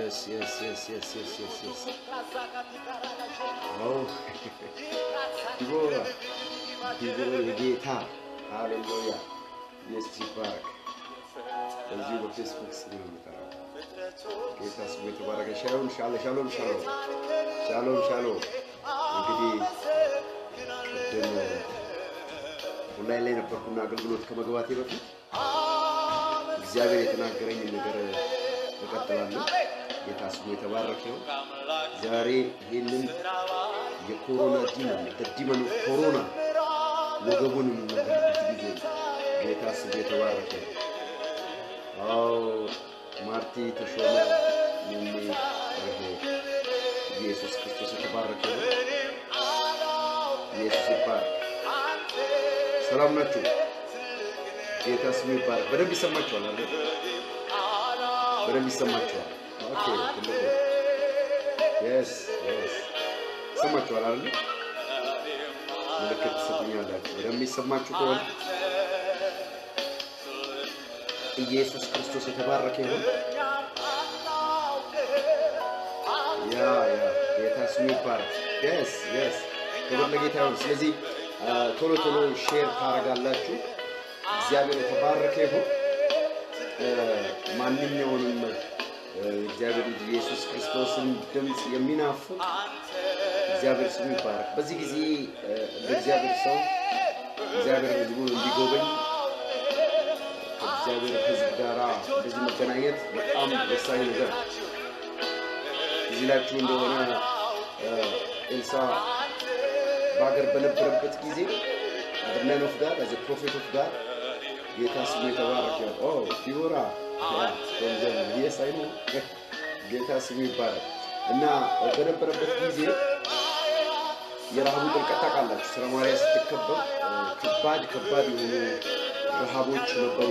የስ የስ የስ የስ የስ የስ የስ አዎ ዲቦራ ዲቦራ የጌታ ሃሌሉያ ኢየሱስ ይባረክ። በዚሁ በፌስቡክ ስም ነው የምጠራው። ጌታ ስሙ የተባረከ። ሻሎም ሻለ ሻሎም ሻሎም ሻሎም ሻሎም። እንግዲህ ቅድም ኦንላይን ላይ ነበርኩና አገልግሎት ከመግባቴ በፊት እግዚአብሔር የተናገረኝ ነገር እቀጥላለሁ። ጌታ ስሙ የተባረከ ነው። ዛሬ ይህንን የኮሮና ዲመን በዲመኑ ኮሮና ወገቡን የምናገርበት ጊዜ ነው። ጌታ ስሙ የተባረከ ነው። አዎ ማርቲ ተሾመ ሚሚ ረሄ ኢየሱስ ክርስቶስ የተባረከ ነው። ኢየሱስ ይባረክ። ሰላም ናችሁ? ጌታ ስሙ ይባረክ። በደንብ ይሰማችኋል አይደል? በደንብ ይሰማችኋል። ኦኬ ትልቁ የስ የስ ይሰማችኋል አይደል? ምልክት ትሰጡኛላችሁ። በደንብ ይሰማችሁ ከሆነ ኢየሱስ ክርስቶስ የተባረከ ይሁን። ያ ያ ጌታ ስሙ ይባረክ። የስ የስ ክብር ለጌታ ይሁን። ስለዚህ ቶሎ ቶሎ ሼር ታደርጋላችሁ። እግዚአብሔር የተባረከ ይሁን። ማንኛውንም እግዚአብሔር ልጅ ኢየሱስ ክርስቶስን ድምፅ የሚናፍቅ እግዚአብሔር ስሙ ይባረክ። በዚህ ጊዜ ለእግዚአብሔር ሰው እግዚአብሔር ሕዝቡን እንዲጎበኝ ከእግዚአብሔር ሕዝብ ጋር እንደዚህ መገናኘት በጣም ወሳኝ ነገር ነው። እዚህ ላችሁ እንደሆነ ኤልሳ በሀገር በነበረበት ጊዜ አድርናን ኦፍ ጋር አዘ ፕሮፌት ኦፍ ጋር ጌታ ስሙ የተባረከ ነው። ኦ ዲቦራ የስ አይ ነው ጌታ ስሙ ይባላል እና በነበረበት ጊዜ የረሃቡ ጥልቀት ታውቃላችሁ። ሰማርያ ስትከበብ ከባድ ከባድ የሆኑ ረሃቦች ነበሩ፣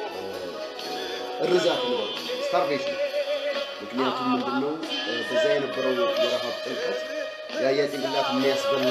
እርዛት ነበሩ፣ ስታርቬሽን። ምክንያቱም ምንድነው በዛ የነበረው የረሃብ ጥልቀት የአህያ ጭንቅላት የሚያስበላ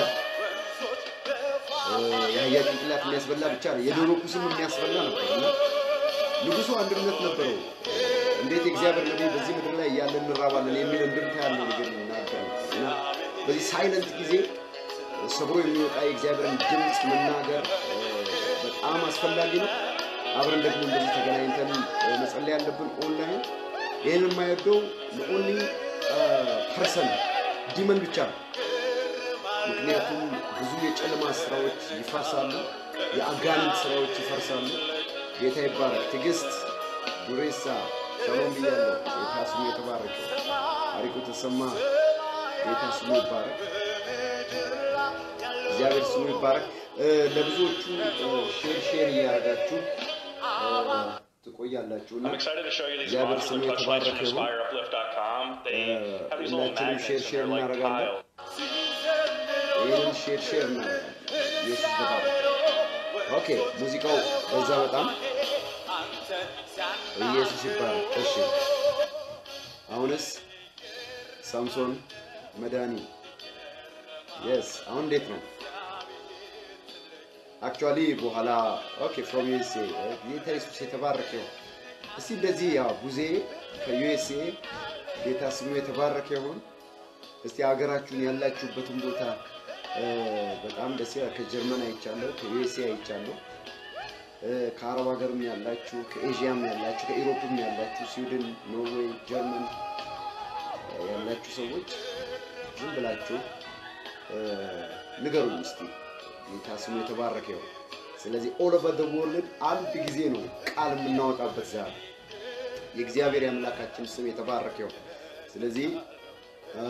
የአህያ ጭንቅላት የሚያስበላ ብቻ ነው፣ የዶሮ ኩስም የሚያስበላ ነበር እና ንጉሱ አንድነት ነበረው። እንዴት የእግዚአብሔር ነቢይ በዚህ ምድር ላይ እያለ እንራባለን የሚል እንድምታ ያለው ነገር ይናገር እና በዚህ ሳይለንት ጊዜ ሰብሮ የሚወጣ የእግዚአብሔርን ድምፅ መናገር በጣም አስፈላጊ ነው። አብረን ደግሞ እንደዚህ ተገናኝተን መጸለይ ያለብን ኦንላይን። ይህን የማይወደው ለኦንሊ ፐርሰን ዲመን ብቻ ነው። ምክንያቱም ብዙ የጨለማ ስራዎች ይፈርሳሉ፣ የአጋንንት ስራዎች ይፈርሳሉ። ጌታ ይባረክ። ትዕግስት ዱሬሳ ሻሎም ብያለሁ። ጌታ ስሙ የተባረከ። አሪቁ ተሰማ ጌታ ስሙ ይባረክ። እግዚአብሔር ስሙ ይባረክ። ለብዙዎቹ ሼር ሼር እያደረጋችሁ ትቆያላችሁ እና I'm excited to show you these እግዚአብሔር modular ስሙ touch lights የተባረከ from ይሁን። InspireUplift.com. They have these little ሁላችንም ሼር magnets and ሼር they're like እናደርጋለን። tile. ይህንን ሼር ሼር እናደርጋለን። ኢየሱስ ተባረክ። ኦኬ ሙዚቃው በዛ በጣም ኢየሱስ ይባረክ። እሺ አሁንስ ሳምሶን መድኃኒ የስ አሁን እንዴት ነው? አክቹዋሊ በኋላ ኦኬ ፍሮም ዩኤስኤ ጌታ ኢየሱስ የተባረከ ይሁን። እስቲ እንደዚህ ያው ቡዜ ከዩኤስኤ ጌታ ስሙ የተባረከ ይሁን። እስቲ ሀገራችሁን ያላችሁበትን ቦታ እ፣ በጣም ደስ ይላል። ከጀርመን አይቻለሁ፣ ከዩኤስኤ አይቻለሁ፣ እ፣ ከአረብ ሀገርም ያላችሁ፣ ከኤዥያም ያላችሁ፣ ከኢሮፕም ያላችሁ፣ ስዊድን፣ ኖርዌይ፣ ጀርመን እ፣ ያላችሁ ሰዎች ዝም ብላችሁ እ፣ ንገሩኝ እስቲ ጌታ ስሙ የተባረከ ይሁን። ስለዚህ ኦል ኦቨር ዘ ወርልድ አንድ ጊዜ ነው ቃል የምናወጣበት ዛሬ። የእግዚአብሔር የአምላካችን ስም የተባረከ ይሁን። ስለዚህ አ፣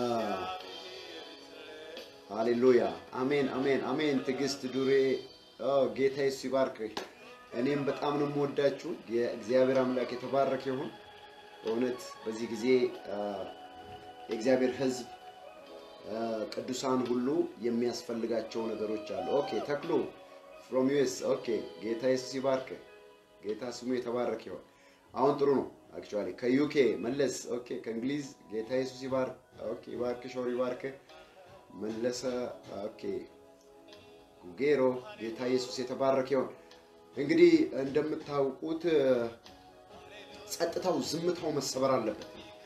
ሃሌሉያ አሜን አሜን አሜን። ትዕግስት ዱሬ ኦ፣ ጌታ ኢየሱስ ይባርክህ። እኔም በጣም ነው የምወዳችሁ። የእግዚአብሔር አምላክ የተባረከ ይሁን። በእውነት በዚህ ጊዜ አ፣ የእግዚአብሔር ሕዝብ አ፣ ቅዱሳን ሁሉ የሚያስፈልጋቸው ነገሮች አሉ። ኦኬ ተክሎ ፍሮም ዩኤስ ኦኬ። ጌታ ኢየሱስ ይባርክህ። ጌታ ስሙ የተባረከ ይሁን። አሁን ጥሩ ነው። አክቹዋሊ ከዩኬ መለስ ኦኬ። ከእንግሊዝ ጌታ ኢየሱስ ይባርክ ኦኬ። ይባርክ ሾር ይባርክ መለሰ ኦኬ። ጉጌሮ ጌታ ኢየሱስ የተባረከ ይሁን። እንግዲህ እንደምታውቁት ጸጥታው፣ ዝምታው መሰበር አለበት።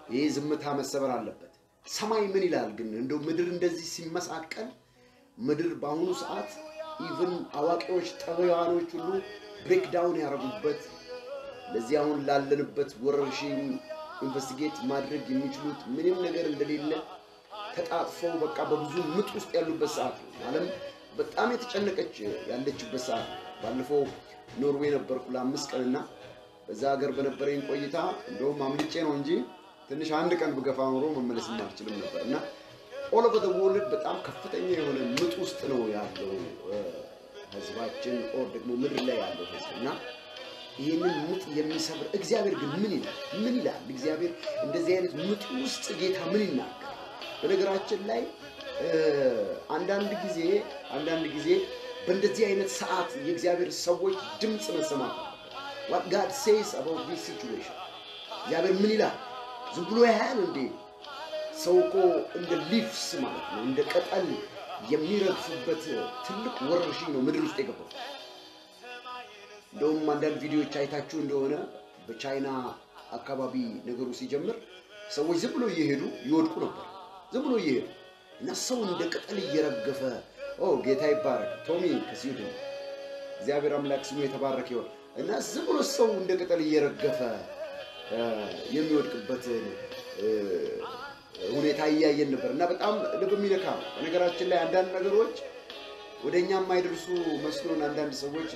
ይህ ዝምታ መሰበር አለበት። ሰማይ ምን ይላል ግን? እንደው ምድር እንደዚህ ሲመሳቀል ምድር በአሁኑ ሰዓት ኢቭን አዋቂዎች ጠቢባኖች ሁሉ ብሬክዳውን ያደረጉበት ለዚህ አሁን ላለንበት ወረርሽኝ ኢንቨስቲጌት ማድረግ የሚችሉት ምንም ነገር እንደሌለ ተጣጥፈው በቃ በብዙ ምጥ ውስጥ ያሉበት ሰዓት ነው። ዓለም በጣም የተጨነቀች ያለችበት ሰዓት ነው። ባለፈው ኖርዌይ ነበርኩ ለአምስት ቀንና በዛ ሀገር በነበረኝ ቆይታ እንደውም አምልጬ ነው እንጂ ትንሽ አንድ ቀን ብገፋ ኖሮ መመለስ አልችልም ነበር እና ኦል ኦቨር ዘ ወርልድ በጣም ከፍተኛ የሆነ ምጥ ውስጥ ነው ያለው ህዝባችን፣ ኦር ደግሞ ምድር ላይ ያለው ህዝብ እና ይህንን ምጥ የሚሰብር እግዚአብሔር ግን ምን ይላል? ምን ይላል እግዚአብሔር? እንደዚህ አይነት ምጥ ውስጥ ጌታ ምን ይናገራል? በነገራችን ላይ አንዳንድ ጊዜ አንዳንድ ጊዜ በእንደዚህ አይነት ሰዓት የእግዚአብሔር ሰዎች ድምፅ መሰማት ዋት ጋድ ሴይስ አባውት ዲስ ሲቹዌሽን እግዚአብሔር ምን ይላል? ዝም ብሎ ያህል እንዴ ሰው እኮ እንደ ሊፍስ ማለት ነው እንደ ቅጠል የሚረግፍበት ትልቅ ወረርሽኝ ነው ምድር ውስጥ የገባው። እንደውም አንዳንድ ቪዲዮዎች አይታችሁ እንደሆነ በቻይና አካባቢ ነገሩ ሲጀምር ሰዎች ዝም ብሎ እየሄዱ ይወድቁ ነበር። ዝም ብሎ እየሄዱ እና ሰው እንደ ቅጠል እየረገፈ ኦ ጌታ ይባረክ። ቶሚ ከስዊድን እግዚአብሔር አምላክ ስሙ የተባረከ ይሆን እና ዝም ብሎ ሰው እንደ ቅጠል እየረገፈ የሚወድቅበትን ሁኔታ እያየን ነበር እና በጣም ልብ የሚነካ ነው። በነገራችን ላይ አንዳንድ ነገሮች ወደ እኛ የማይደርሱ መስሎን አንዳንድ ሰዎች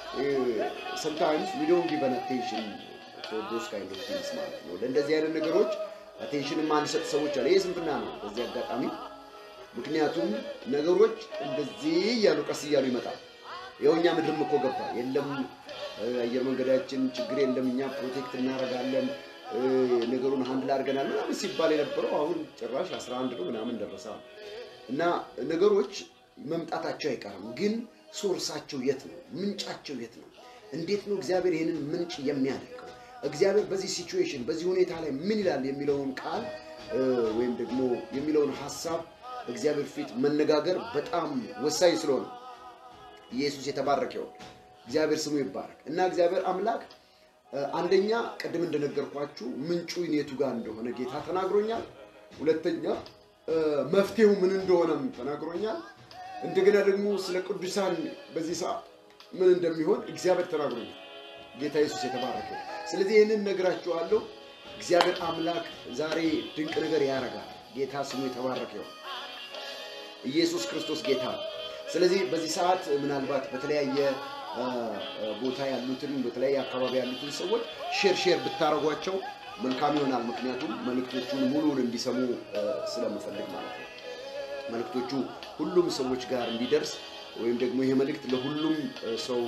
ሰምታይምስ ዊ ዶንት ጊቭ አን አቴንሽን ፎር ዶስ ካይንድ ኦፍ ቲንግስ ማለት ነው። ለእንደዚህ አይነት ነገሮች አቴንሽን የማንሰጥ ሰዎች አለ። ይህ ስንፍና ነው በዚህ አጋጣሚ። ምክንያቱም ነገሮች እንደዚህ እያሉ ቀስ እያሉ ይመጣል። ይኸው እኛ ምድርም እኮ ገባ የለም አየር መንገዳችን ችግር የለም እኛ ፕሮቴክት እናደርጋለን ነገሩን ሀንድል አድርገናል ምናምን ሲባል የነበረው አሁን ጭራሽ 11 ነው ምናምን ደረሰ እና ነገሮች መምጣታቸው አይቀርም። ግን ሶርሳቸው የት ነው? ምንጫቸው የት ነው? እንዴት ነው እግዚአብሔር ይህንን ምንጭ የሚያደርገው? እግዚአብሔር በዚህ ሲቹዌሽን በዚህ ሁኔታ ላይ ምን ይላል የሚለውን ቃል ወይም ደግሞ የሚለውን ሀሳብ እግዚአብሔር ፊት መነጋገር በጣም ወሳኝ ስለሆነ ኢየሱስ የተባረከ ይሁን። እግዚአብሔር ስሙ ይባረክ እና እግዚአብሔር አምላክ አንደኛ ቅድም እንደነገርኳችሁ ምንጩ የቱ ጋር እንደሆነ ጌታ ተናግሮኛል። ሁለተኛ መፍትሄው ምን እንደሆነም ተናግሮኛል። እንደገና ደግሞ ስለ ቅዱሳን በዚህ ሰዓት ምን እንደሚሆን እግዚአብሔር ተናግሮኛል። ጌታ ኢየሱስ የተባረከ። ስለዚህ ይህንን ነግራችኋለሁ። እግዚአብሔር አምላክ ዛሬ ድንቅ ነገር ያደርጋል። ጌታ ስሙ የተባረከ ይሁን። ኢየሱስ ክርስቶስ ጌታ ነው። ስለዚህ በዚህ ሰዓት ምናልባት በተለያየ ቦታ ያሉትን በተለያየ አካባቢ ያሉትን ሰዎች ሼር ሼር ብታደርጓቸው መልካም ይሆናል። ምክንያቱም መልእክቶቹን ሙሉውን እንዲሰሙ ስለምፈልግ ማለት ነው። መልእክቶቹ ሁሉም ሰዎች ጋር እንዲደርስ ወይም ደግሞ ይሄ መልእክት ለሁሉም ሰው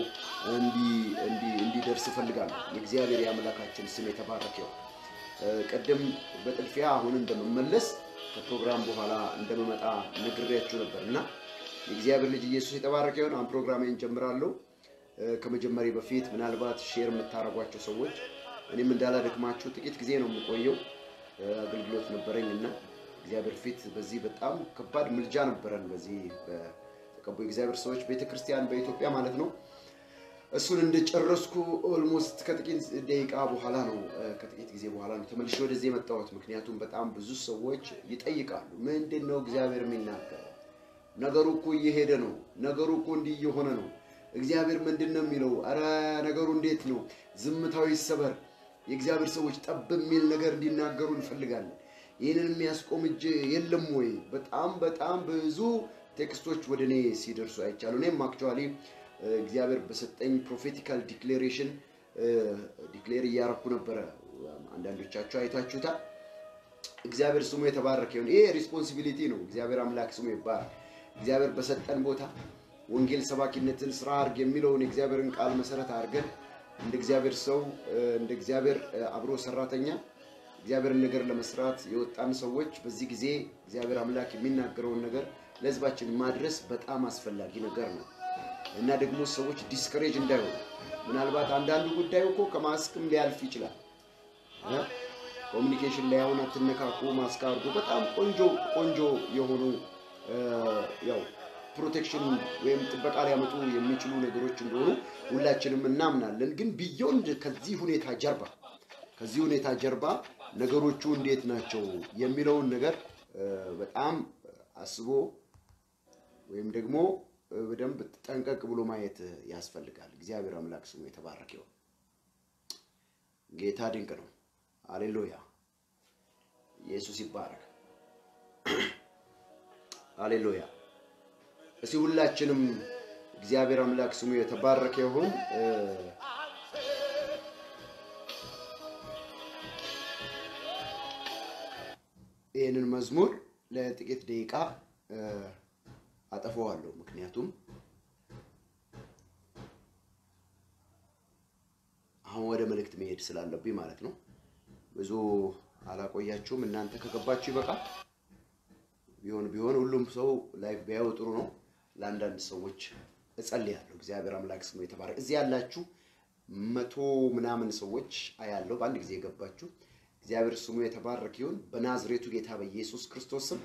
እንዲደርስ እፈልጋለሁ። የእግዚአብሔር የአምላካችን ስም የተባረከ ይሁን። ቅድም በጥድፊያ አሁን እንደምመለስ ከፕሮግራም በኋላ እንደምመጣ ነግሬያችሁ ነበር እና የእግዚአብሔር ልጅ ኢየሱስ የተባረከ ይሁን። አሁን ፕሮግራሜን ጀምራለሁ። ከመጀመሪ በፊት ምናልባት ሼር የምታደርጓቸው ሰዎች እኔም እንዳላደክማችሁ ጥቂት ጊዜ ነው የምቆየው። አገልግሎት ነበረኝ እና እግዚአብሔር ፊት በዚህ በጣም ከባድ ምልጃ ነበረን። በዚህ በተቀቡ የእግዚአብሔር ሰዎች ቤተክርስቲያን በኢትዮጵያ ማለት ነው። እሱን እንደጨረስኩ ኦልሞስት ከጥቂት ደቂቃ በኋላ ነው ከጥቂት ጊዜ በኋላ ነው ተመልሼ ወደዚህ የመጣሁት። ምክንያቱም በጣም ብዙ ሰዎች ይጠይቃሉ፣ ምንድን ነው እግዚአብሔር የሚናገረው? ነገሩ እኮ እየሄደ ነው። ነገሩ እኮ እንዲህ እየሆነ ነው። እግዚአብሔር ምንድን ነው የሚለው? አረ ነገሩ እንዴት ነው? ዝምታው ይሰበር። የእግዚአብሔር ሰዎች ጠብ የሚል ነገር እንዲናገሩ እንፈልጋለን። ይህንን የሚያስቆም እጅ የለም ወይ? በጣም በጣም ብዙ ቴክስቶች ወደ እኔ ሲደርሱ አይቻሉ። እኔም አክቹዋሊ እግዚአብሔር በሰጠኝ ፕሮፌቲካል ዲክሌሬሽን ዲክሌር እያረኩ ነበረ። አንዳንዶቻችሁ አይታችሁታል። እግዚአብሔር ስሙ የተባረከ ይሁን። ይሄ ሪስፖንሲቢሊቲ ነው። እግዚአብሔር አምላክ ስሙ ይባረክ። እግዚአብሔር በሰጠን ቦታ ወንጌል ሰባኪነትን ስራ አድርግ የሚለውን የእግዚአብሔርን ቃል መሰረት አድርገን እንደ እግዚአብሔር ሰው እንደ እግዚአብሔር አብሮ ሰራተኛ እግዚአብሔርን ነገር ለመስራት የወጣን ሰዎች በዚህ ጊዜ እግዚአብሔር አምላክ የሚናገረውን ነገር ለሕዝባችን ማድረስ በጣም አስፈላጊ ነገር ነው እና ደግሞ ሰዎች ዲስከሬጅ እንዳይሆኑ ምናልባት አንዳንዱ ጉዳዩ እኮ ከማስክም ሊያልፍ ይችላል። ኮሚኒኬሽን ላይ አሁን አትነካኩ፣ ማስክ አድርጎ በጣም ቆንጆ ቆንጆ የሆኑ ያው ፕሮቴክሽን ወይም ጥበቃ ሊያመጡ የሚችሉ ነገሮች እንደሆኑ ሁላችንም እናምናለን። ግን ቢዮንድ ከዚህ ሁኔታ ጀርባ ከዚህ ሁኔታ ጀርባ ነገሮቹ እንዴት ናቸው የሚለውን ነገር እ፣ በጣም አስቦ ወይም ደግሞ እ፣ በደንብ ጠንቀቅ ብሎ ማየት ያስፈልጋል። እግዚአብሔር አምላክ ስሙ የተባረከ ይሁን። ጌታ ድንቅ ነው። አሌሉያ። ኢየሱስ ይባረክ። አሌሉያ። እስቲ ሁላችንም እግዚአብሔር አምላክ ስሙ የተባረከ ይሁን። እ፣ ይህንን መዝሙር ለጥቂት ደቂቃ እ፣ አጠፋዋለሁ። ምክንያቱም አሁን ወደ መልእክት መሄድ ስላለብኝ ማለት ነው። ብዙ አላቆያችሁም። እናንተ ከገባችሁ ይበቃል። ቢሆን ቢሆን ሁሉም ሰው ላይፍ ቢያየው ጥሩ ነው። ለአንዳንድ ሰዎች እጸልያለሁ። እግዚአብሔር አምላክ ስሙ የተባረከ። እዚህ ያላችሁ መቶ ምናምን ሰዎች አያለሁ በአንድ ጊዜ የገባችሁ። እግዚአብሔር ስሙ የተባረከ ይሁን። በናዝሬቱ ጌታ በኢየሱስ ክርስቶስ ስም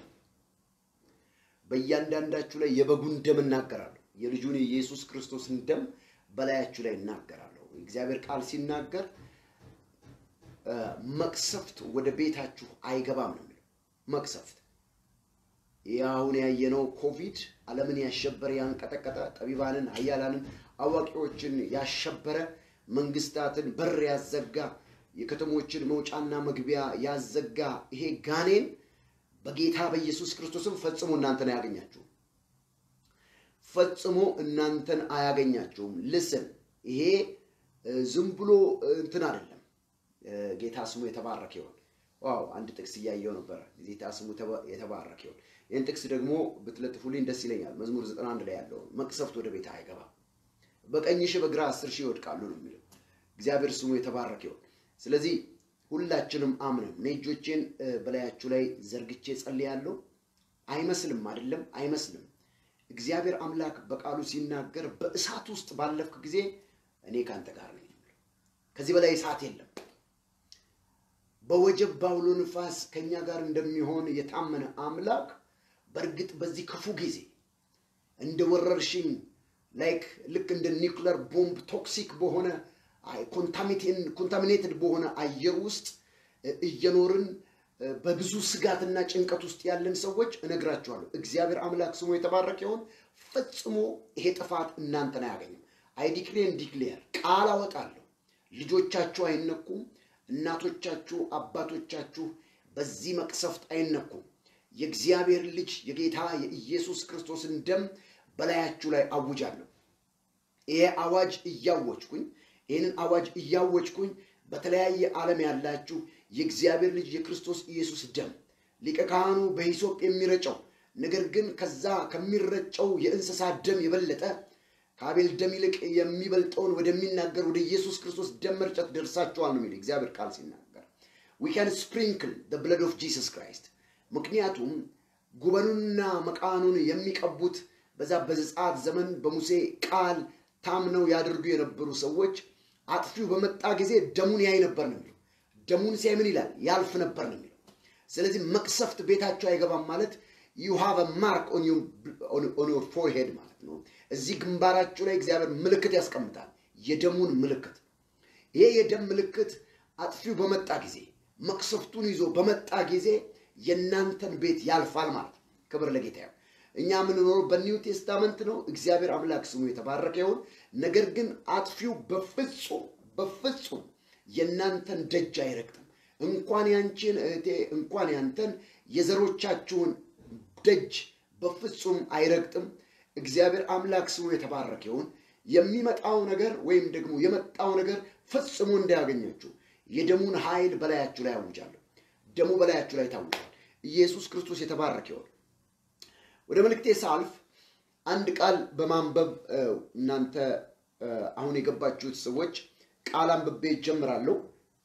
በእያንዳንዳችሁ ላይ የበጉን ደም እናገራለሁ። የልጁን የኢየሱስ ክርስቶስን ደም በላያችሁ ላይ እናገራለሁ። እግዚአብሔር ቃል ሲናገር እ፣ መቅሰፍት ወደ ቤታችሁ አይገባም ነው የሚለው። መቅሰፍት ይህ አሁን ያየነው ኮቪድ ዓለምን ያሸበረ ያንቀጠቀጠ፣ ጠቢባንን፣ ኃያላንን፣ አዋቂዎችን ያሸበረ፣ መንግስታትን በር ያዘጋ፣ የከተሞችን መውጫና መግቢያ ያዘጋ ይሄ ጋኔን በጌታ በኢየሱስ ክርስቶስም ፈጽሞ እናንተን አያገኛችሁም። ፈጽሞ እናንተን አያገኛችሁም። ልስን ይሄ እ፣ ዝም ብሎ እ፣ እንትን አይደለም። እ፣ ጌታ ስሙ የተባረከ ይሆን። ዋው አንድ ጥቅስ እያየው ነበረ። ጌታ ስሙ ተባ- የተባረከ ይሆን። ይህን ጥቅስ ደግሞ ብትለጥፉልኝ ደስ ይለኛል። መዝሙር 91 ላይ ያለውን መቅሰፍት ወደ ቤት አይገባም፣ በቀኝ ሺህ በግራ አስር ሺህ ይወድቃሉ ነው የሚለው። እግዚአብሔር ስሙ የተባረከ ይሆን። ስለዚህ ሁላችንም አምነን እኔ እጆቼን እ፣ በላያችሁ ላይ ዘርግቼ ጸልያለሁ። አይመስልም አይደለም፣ አይመስልም። እግዚአብሔር አምላክ በቃሉ ሲናገር በእሳት ውስጥ ባለፍክ ጊዜ እኔ ከአንተ ጋር ነኝ የሚለው። ከዚህ በላይ እሳት የለም። በወጀብ ባውሎ ንፋስ ከኛ ጋር እንደሚሆን የታመነ አምላክ በእርግጥ በዚህ ክፉ ጊዜ እንደ ወረርሽኝ ላይክ ልክ እንደ ኒውክለር ቦምብ ቶክሲክ በሆነ ኮንታሚኔትድ በሆነ አየር ውስጥ እ፣ እየኖርን እ፣ በብዙ ስጋትና ጭንቀት ውስጥ ያለን ሰዎች እነግራችኋለሁ። እግዚአብሔር አምላክ ስሙ የተባረከ ይሁን። ፈጽሞ ይሄ ጥፋት እናንተን አያገኝም። አይ ዲክሌር ዲክሌር ቃል አወጣለሁ። ልጆቻችሁ አይነኩም። እናቶቻችሁ፣ አባቶቻችሁ በዚህ መቅሰፍት አይነኩም። የእግዚአብሔር ልጅ የጌታ የኢየሱስ ክርስቶስን ደም በላያችሁ ላይ አውጃለሁ። ይሄ አዋጅ እያወጅኩኝ ይህንን አዋጅ እያወጅኩኝ በተለያየ ዓለም ያላችሁ የእግዚአብሔር ልጅ የክርስቶስ ኢየሱስ ደም ሊቀ ካህኑ በሂሶጵ የሚረጨው ነገር ግን ከዛ ከሚረጨው የእንስሳ ደም የበለጠ ከአቤል ደም ይልቅ የሚበልጠውን ወደሚናገር ወደ ኢየሱስ ክርስቶስ ደም መርጨት ደርሳችኋል ነው የሚለው እግዚአብሔር ቃል ሲናገር ዊ ካን ስፕሪንክል ደ ብለድ ኦፍ ጂሰስ ክራይስት ምክንያቱም ጉበኑንና መቃኑን የሚቀቡት በዛ በዘጸአት ዘመን በሙሴ ቃል ታምነው ያደርጉ የነበሩ ሰዎች አጥፊው በመጣ ጊዜ ደሙን ያይ ነበር ነው የሚለው። ደሙን ሲያይ ምን ይላል? ያልፍ ነበር ነው የሚለው። ስለዚህ መቅሰፍት ቤታቸው አይገባም ማለት ዩ ሃቭ ማርክ ኦን ዮር ፎርሄድ ማለት ነው። እዚህ ግንባራችሁ ላይ እግዚአብሔር ምልክት ያስቀምጣል፣ የደሙን ምልክት። ይሄ የደም ምልክት አጥፊው በመጣ ጊዜ መቅሰፍቱን ይዞ በመጣ ጊዜ የእናንተን ቤት ያልፋል ማለት ነው። ክብር ለጌታ ይሁን። እኛ የምንኖረው በኒው ቴስታመንት ነው። እግዚአብሔር አምላክ ስሙ የተባረከ ይሁን። ነገር ግን አጥፊው በፍጹም በፍጹም የእናንተን ደጅ አይረግጥም። እንኳን ያንቺን እህቴ እንኳን ያንተን የዘሮቻችሁን ደጅ በፍጹም አይረግጥም። እግዚአብሔር አምላክ ስሙ የተባረከ ይሁን። የሚመጣው ነገር ወይም ደግሞ የመጣው ነገር ፈጽሞ እንዳያገኛችሁ የደሙን ኃይል በላያችሁ ላይ አውጃለሁ። ደሙ በላያችሁ ላይ ታውጇል። ኢየሱስ ክርስቶስ የተባረከ ይሁን። ወደ መልእክቴ ሳልፍ አንድ ቃል በማንበብ እ፣ እናንተ እ፣ አሁን የገባችሁት ሰዎች ቃል አንብቤ ይጀምራለሁ።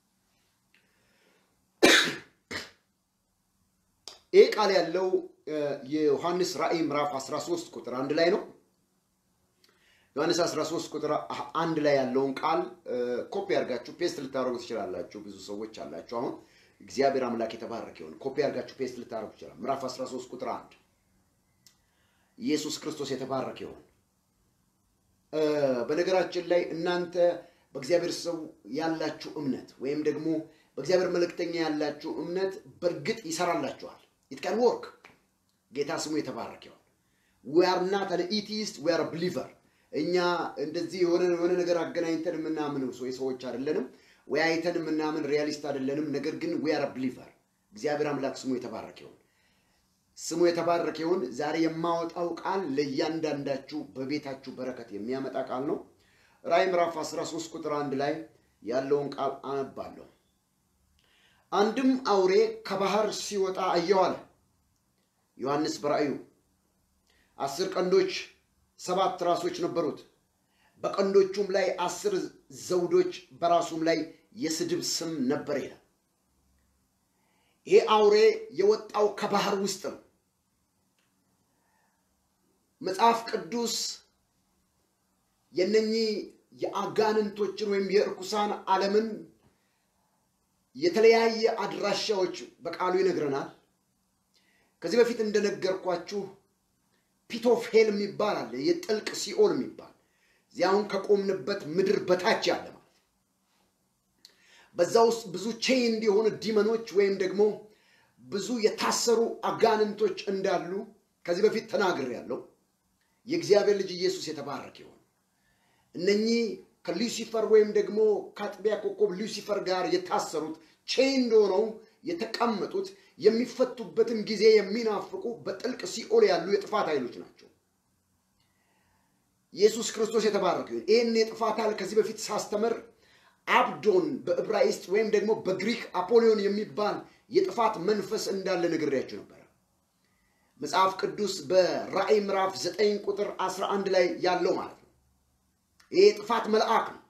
ይህ ቃል ያለው እ፣ የዮሐንስ ራእይ ምዕራፍ 13 ቁጥር አንድ ላይ ነው። ዮሐንስ 13 ቁጥር አንድ ላይ ያለውን ቃል እ፣ ኮፒ አድርጋችሁ ፔስት ልታደርጉ ትችላላችሁ። ብዙ ሰዎች አላችሁ። አሁን እግዚአብሔር አምላክ የተባረከ ይሁን። ኮፒ አድርጋችሁ ፔስት ልታደርጉ ትችላል። ምዕራፍ 13 ቁጥር አንድ ኢየሱስ ክርስቶስ የተባረከ ይሁን። እ፣ በነገራችን ላይ እናንተ በእግዚአብሔር ሰው ያላችሁ እምነት ወይም ደግሞ በእግዚአብሔር መልእክተኛ ያላችሁ እምነት በእርግጥ ይሰራላችኋል። ኢት ካን ወርክ። ጌታ ስሙ የተባረከ ይሁን። ዊ አር ናት አን ኢቲስት ዊ አር ብሊቨር። እኛ እንደዚህ የሆነ የሆነ ነገር አገናኝተን የምናምን ሰው- ሰዎች አይደለንም። ወይ አይተን የምናምን ሪያሊስት አይደለንም። ነገር ግን ዊ አር ብሊቨር። እግዚአብሔር አምላክ ስሙ የተባረከ ይሁን። ስሙ የተባረከ ይሁን። ዛሬ የማወጣው ቃል ለእያንዳንዳችሁ በቤታችሁ በረከት የሚያመጣ ቃል ነው። ራዕይ ምዕራፍ 13 ቁጥር አንድ ላይ ያለውን ቃል አነባለሁ። አንድም አውሬ ከባህር ሲወጣ አየሁ አለ ዮሐንስ በራእዩ። አስር ቀንዶች ሰባት ራሶች ነበሩት። በቀንዶቹም ላይ አስር ዘውዶች በራሱም ላይ የስድብ ስም ነበር ይላል። ይሄ አውሬ የወጣው ከባህር ውስጥ ነው። መጽሐፍ ቅዱስ የነኚህ የአጋንንቶችን ወይም የእርኩሳን ዓለምን የተለያየ አድራሻዎች በቃሉ ይነግረናል። ከዚህ በፊት እንደነገርኳችሁ ፒቶፌል የሚባል አለ፣ የጥልቅ ሲኦል የሚባል እዚያውን ከቆምንበት ምድር በታች ያለ ማለት ነው። በዛ ውስጥ ብዙ ቼይንድ የሆኑ ዲመኖች ወይም ደግሞ ብዙ የታሰሩ አጋንንቶች እንዳሉ ከዚህ በፊት ተናግሬያለሁ። የእግዚአብሔር ልጅ ኢየሱስ የተባረከ ይሁን። እነኚህ ከሉሲፈር ወይም ደግሞ ከአጥቢያ ኮከብ ሉሲፈር ጋር የታሰሩት ቼይንድ ሆነው የተቀመጡት የሚፈቱበትን ጊዜ የሚናፍቁ በጥልቅ ሲኦል ያሉ የጥፋት ኃይሎች ናቸው። ኢየሱስ ክርስቶስ የተባረከ ይሁን። ይህን የጥፋት ኃይል ከዚህ በፊት ሳስተምር አብዶን በዕብራይስጥ ወይም ደግሞ በግሪክ አፖሊዮን የሚባል የጥፋት መንፈስ እንዳለ ነግሬያችሁ ነበረ። መጽሐፍ ቅዱስ በራእይ ምዕራፍ 9 ቁጥር 11 ላይ ያለው ማለት ነው። ይሄ የጥፋት መልአክ ነው።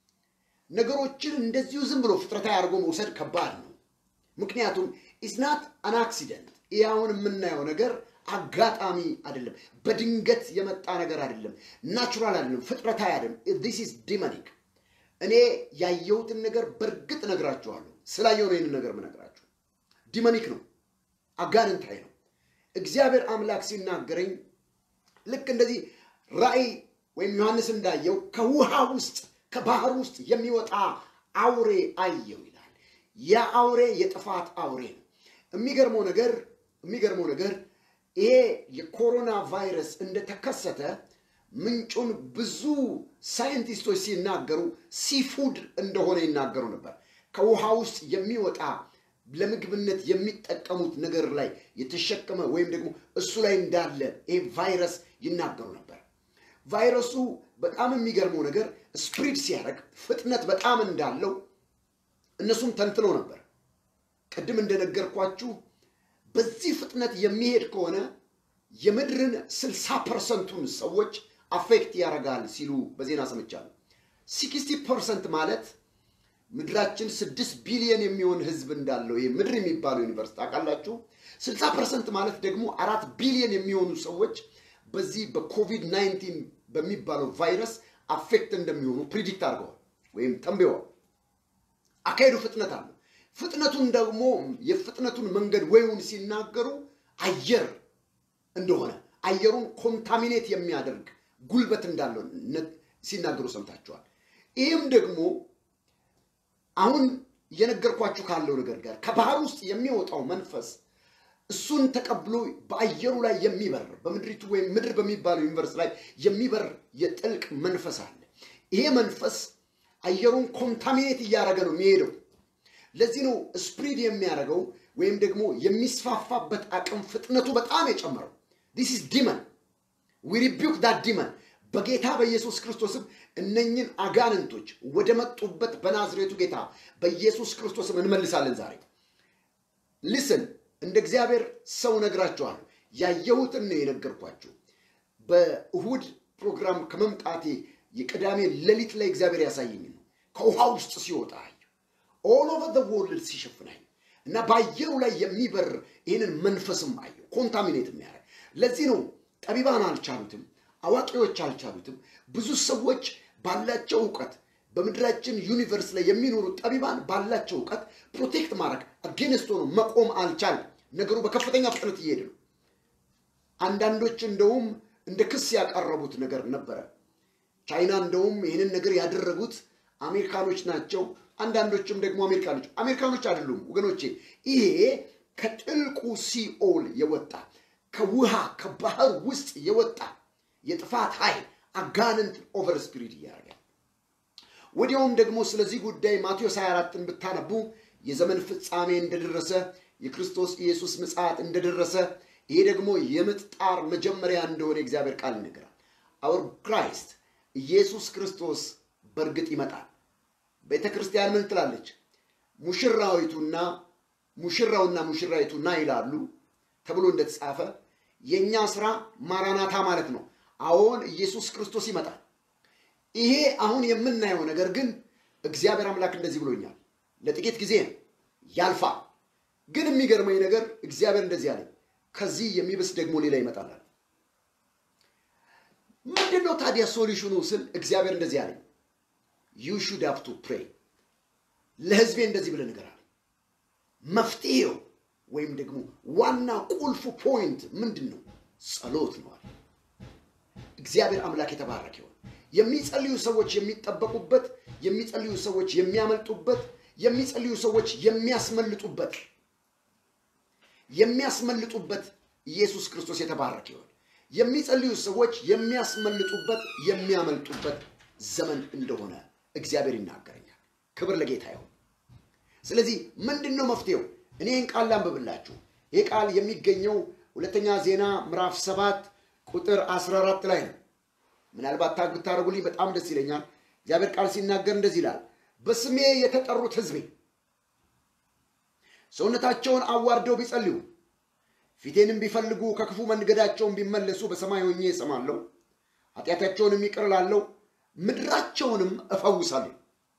ነገሮችን እንደዚሁ ዝም ብሎ ፍጥረታዊ አድርጎ መውሰድ ከባድ ነው። ምክንያቱም ኢዝናት አን አክሲደንት። ይህ አሁን የምናየው ነገር አጋጣሚ አይደለም፣ በድንገት የመጣ ነገር አይደለም፣ ናቹራል አይደለም፣ ፍጥረታዊ አይደለም። ዲስ ኢዝ ዲመኒክ። እኔ ያየሁትን ነገር በእርግጥ ነግራችኋለሁ። ስላየው ነው ይህንን ነገር ምነግራችሁ። ዲመኒክ ነው፣ አጋንንታዊ ነው። እግዚአብሔር አምላክ ሲናገረኝ ልክ እንደዚህ ራእይ ወይም ዮሐንስ እንዳየው ከውሃ ውስጥ ከባህር ውስጥ የሚወጣ አውሬ አየው ይላል። ያ አውሬ የጥፋት አውሬ ነው። የሚገርመው ነገር የሚገርመው ነገር ይሄ የኮሮና ቫይረስ እንደተከሰተ ምንጩን ብዙ ሳይንቲስቶች ሲናገሩ ሲፉድ እንደሆነ ይናገሩ ነበር። ከውሃ ውስጥ የሚወጣ ለምግብነት የሚጠቀሙት ነገር ላይ የተሸከመ ወይም ደግሞ እሱ ላይ እንዳለ ይሄ ቫይረስ ይናገሩ ነበር። ቫይረሱ በጣም የሚገርመው ነገር ስፕሪድ ሲያደርግ ፍጥነት በጣም እንዳለው እነሱም ተንትነው ነበር። ቅድም እንደነገርኳችሁ በዚህ ፍጥነት የሚሄድ ከሆነ የምድርን ስልሳ ፐርሰንቱን ሰዎች አፌክት ያደርጋል ሲሉ በዜና ሰምቻለሁ። ሲክስቲ ፐርሰንት ማለት ምድራችን ስድስት ቢሊዮን የሚሆን ህዝብ እንዳለው ይሄ ምድር የሚባለው ዩኒቨርስቲ ታውቃላችሁ። ስልሳ ፐርሰንት ማለት ደግሞ አራት ቢሊዮን የሚሆኑ ሰዎች በዚህ በኮቪድ ናይንቲን በሚባለው ቫይረስ አፌክት እንደሚሆኑ ፕሪዲክት አድርገዋል ወይም ተንብየዋል። አካሄዱ ፍጥነት አለው። ፍጥነቱን ደግሞ የፍጥነቱን መንገድ ወይውን ሲናገሩ አየር እንደሆነ አየሩን ኮንታሚኔት የሚያደርግ ጉልበት እንዳለው ሲናገሩ ሰምታችኋል። ይህም ደግሞ አሁን እየነገርኳችሁ ካለው ነገር ጋር ከባህር ውስጥ የሚወጣው መንፈስ እሱን ተቀብሎ በአየሩ ላይ የሚበር በምድሪቱ ወይም ምድር በሚባለው ዩኒቨርስ ላይ የሚበር የጥልቅ መንፈስ አለ። ይሄ መንፈስ አየሩን ኮንታሚኔት እያደረገ ነው የሚሄደው። ለዚህ ነው ስፕሪድ የሚያደርገው ወይም ደግሞ የሚስፋፋበት አቅም ፍጥነቱ በጣም የጨመረው። ዲስ ኢዝ ዲመን ዊ ሪቢውክ ዳት ዲመን በጌታ በኢየሱስ ክርስቶስም እነኝን አጋንንቶች ወደ መጡበት በናዝሬቱ ጌታ በኢየሱስ ክርስቶስም እንመልሳለን። ዛሬ ሊስን እንደ እግዚአብሔር ሰው ነግራችኋለሁ። ያየሁትን ነው የነገርኳችሁ። በእሁድ ፕሮግራም ከመምጣቴ የቅዳሜ ሌሊት ላይ እግዚአብሔር ያሳየኝ ነው። ከውሃ ውስጥ ሲወጣ አየሁ። ኦል ኦቨር ዘ ወርልድ ሲሸፍናኝ እና በአየሩ ላይ የሚበር ይህንን መንፈስም አየሁ፣ ኮንታሚኔት የሚያደርግ ለዚህ ነው ጠቢባን አልቻሉትም፣ አዋቂዎች አልቻሉትም። ብዙ ሰዎች ባላቸው እውቀት በምድራችን ዩኒቨርስ ላይ የሚኖሩ ጠቢባን ባላቸው እውቀት ፕሮቴክት ማድረግ አጌንስት ሆኖ መቆም አልቻለም። ነገሩ በከፍተኛ ፍጥነት እየሄደ ነው። አንዳንዶች እንደውም እንደ ክስ ያቀረቡት ነገር ነበረ። ቻይና እንደውም ይህንን ነገር ያደረጉት አሜሪካኖች ናቸው፣ አንዳንዶችም ደግሞ አሜሪካኖች አሜሪካኖች አይደሉም ወገኖቼ። ይሄ ከጥልቁ ሲኦል የወጣ ከውሃ ከባህር ውስጥ የወጣ የጥፋት ኃይል አጋንንት ኦቨር ስፒሪት እያደረገ ወዲያውም ደግሞ ስለዚህ ጉዳይ ማቴዎስ 24ን ብታነቡ የዘመን ፍጻሜ እንደደረሰ የክርስቶስ ኢየሱስ ምጽአት እንደደረሰ ይሄ ደግሞ የምጥ ጣር መጀመሪያ እንደሆነ የእግዚአብሔር ቃል ይነግራል። አውር ክራይስት ኢየሱስ ክርስቶስ በእርግጥ ይመጣል። ቤተ ክርስቲያን ምን ትላለች? ሙሽራዊቱና ሙሽራውና ሙሽራይቱ ና ይላሉ ተብሎ እንደተጻፈ የእኛ ስራ ማራናታ ማለት ነው። አዎን ኢየሱስ ክርስቶስ ይመጣል። ይሄ አሁን የምናየው ነገር ግን እግዚአብሔር አምላክ እንደዚህ ብሎኛል፣ ለጥቂት ጊዜ ነው ያልፋል። ግን የሚገርመኝ ነገር እግዚአብሔር እንደዚህ አለኝ፣ ከዚህ የሚብስ ደግሞ ሌላ ይመጣል። ምንድን ነው ታዲያ ሶሉሽኑ ስል እግዚአብሔር እንደዚህ አለኝ፣ ዩ ሹድ ሃቭ ቱ ፕሬይ። ለህዝቤ እንደዚህ ብለህ ንገር አለኝ። መፍትሄው ወይም ደግሞ ዋና ቁልፉ ፖይንት ምንድን ነው? ጸሎት ነው አለ። እግዚአብሔር አምላክ የተባረከ ይሁን። የሚጸልዩ ሰዎች የሚጠበቁበት፣ የሚጸልዩ ሰዎች የሚያመልጡበት፣ የሚጸልዩ ሰዎች የሚያስመልጡበት የሚያስመልጡበት ኢየሱስ ክርስቶስ የተባረከ ይሁን። የሚጸልዩ ሰዎች የሚያስመልጡበት የሚያመልጡበት ዘመን እንደሆነ እግዚአብሔር ይናገረኛል። ክብር ለጌታ ይሁን። ስለዚህ ምንድን ነው መፍትሄው? እኔ ይህን ቃል ላንብብላችሁ። ይህ ቃል የሚገኘው ሁለተኛ ዜና ምዕራፍ ሰባት ቁጥር 14 ላይ ነው። ምናልባት ታግ ብታደርጉልኝ በጣም ደስ ይለኛል። እግዚአብሔር ቃል ሲናገር እንደዚህ ይላል፣ በስሜ የተጠሩት ሕዝቤ ሰውነታቸውን አዋርደው ቢጸልዩ ፊቴንም ቢፈልጉ ከክፉ መንገዳቸውን ቢመለሱ በሰማይ ሆኜ እሰማለሁ፣ ኃጢአታቸውንም ይቅር እላለሁ፣ ምድራቸውንም እፈውሳለሁ።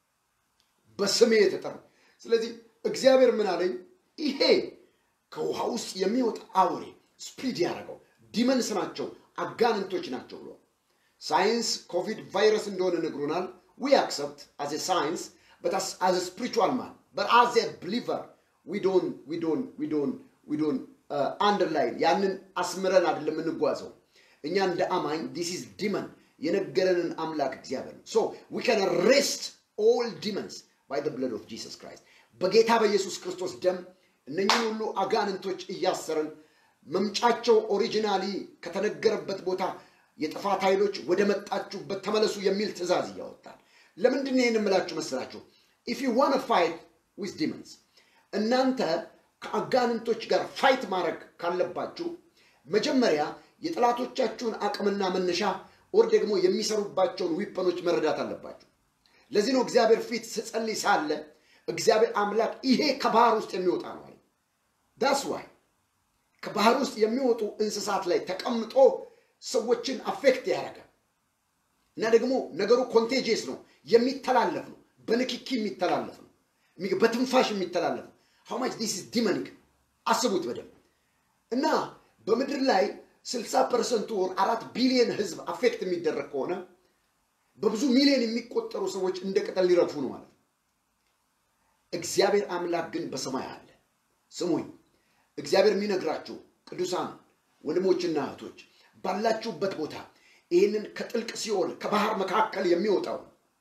በስሜ የተጠሩ ስለዚህ እግዚአብሔር ምን አለኝ? ይሄ ከውሃ ውስጥ የሚወጣ አውሬ ስፒድ ያደረገው ዲመንስ ናቸው፣ አጋንንቶች ናቸው ብሎ ሳይንስ ኮቪድ ቫይረስ እንደሆነ ነግሮናል። ዊ አክሰፕት አዝ ሳይንስ በት አዝ ስፒሪቹዋል ማን በት አዝ ብሊቨር ዊ ዶን ዊ ዶን ዊ ዶን ዊ ዶን አንደርላይን ያንን አስምረን አይደለም የምንጓዘው እኛ እንደ አማኝ ዲስ ኢዝ ዲመን የነገረንን አምላክ እግዚአብሔር ነው። ሶ ዊ ካን ሬስት ኦል ዲመንስ ባይ ብለድ ኦፍ ጂሰስ ክራይስት በጌታ በኢየሱስ ክርስቶስ ደም እነኝህን ሁሉ አጋንንቶች እያሰረን መምጫቸው ኦሪጂናሊ ከተነገረበት ቦታ የጥፋት ኃይሎች ወደ መጣችሁበት ተመለሱ የሚል ትእዛዝ እያወጣል። ለምንድን ነው ይህን የምላችሁ መስላችሁ? ኢፍ ዩ ዋን ፋይት ዊዝ ዲመንስ እናንተ ከአጋንንቶች ጋር ፋይት ማድረግ ካለባችሁ መጀመሪያ የጠላቶቻችሁን አቅምና መነሻ ኦር ደግሞ የሚሰሩባቸውን ዊፐኖች መረዳት አለባችሁ። ለዚህ ነው እግዚአብሔር ፊት ስጸልይ ሳለ እግዚአብሔር አምላክ ይሄ ከባህር ውስጥ የሚወጣ ነው አለ። ዳስ ዋይ ከባህር ውስጥ የሚወጡ እንስሳት ላይ ተቀምጦ ሰዎችን አፌክት ያደረገ እና ደግሞ ነገሩ ኮንቴጂየስ ነው፣ የሚተላለፍ ነው፣ በንክኪ የሚተላለፍ ነው፣ በትንፋሽ የሚተላለፍ ነው። ሃው ማች ዲስ ኢዝ ዲመኒክ አስቡት በደንብ እና በምድር ላይ 60 ፐርሰንቱ ወር አራት ቢሊየን ህዝብ አፌክት የሚደረግ ከሆነ በብዙ ሚሊዮን የሚቆጠሩ ሰዎች እንደ ቅጠል ሊረግፉ ነው ማለት ነው። እግዚአብሔር አምላክ ግን በሰማይ አለ። ስሙኝ፣ እግዚአብሔር የሚነግራችሁ ቅዱሳን ወንድሞችና እህቶች ባላችሁበት ቦታ ይህንን ከጥልቅ ሲኦል ከባህር መካከል የሚወጣው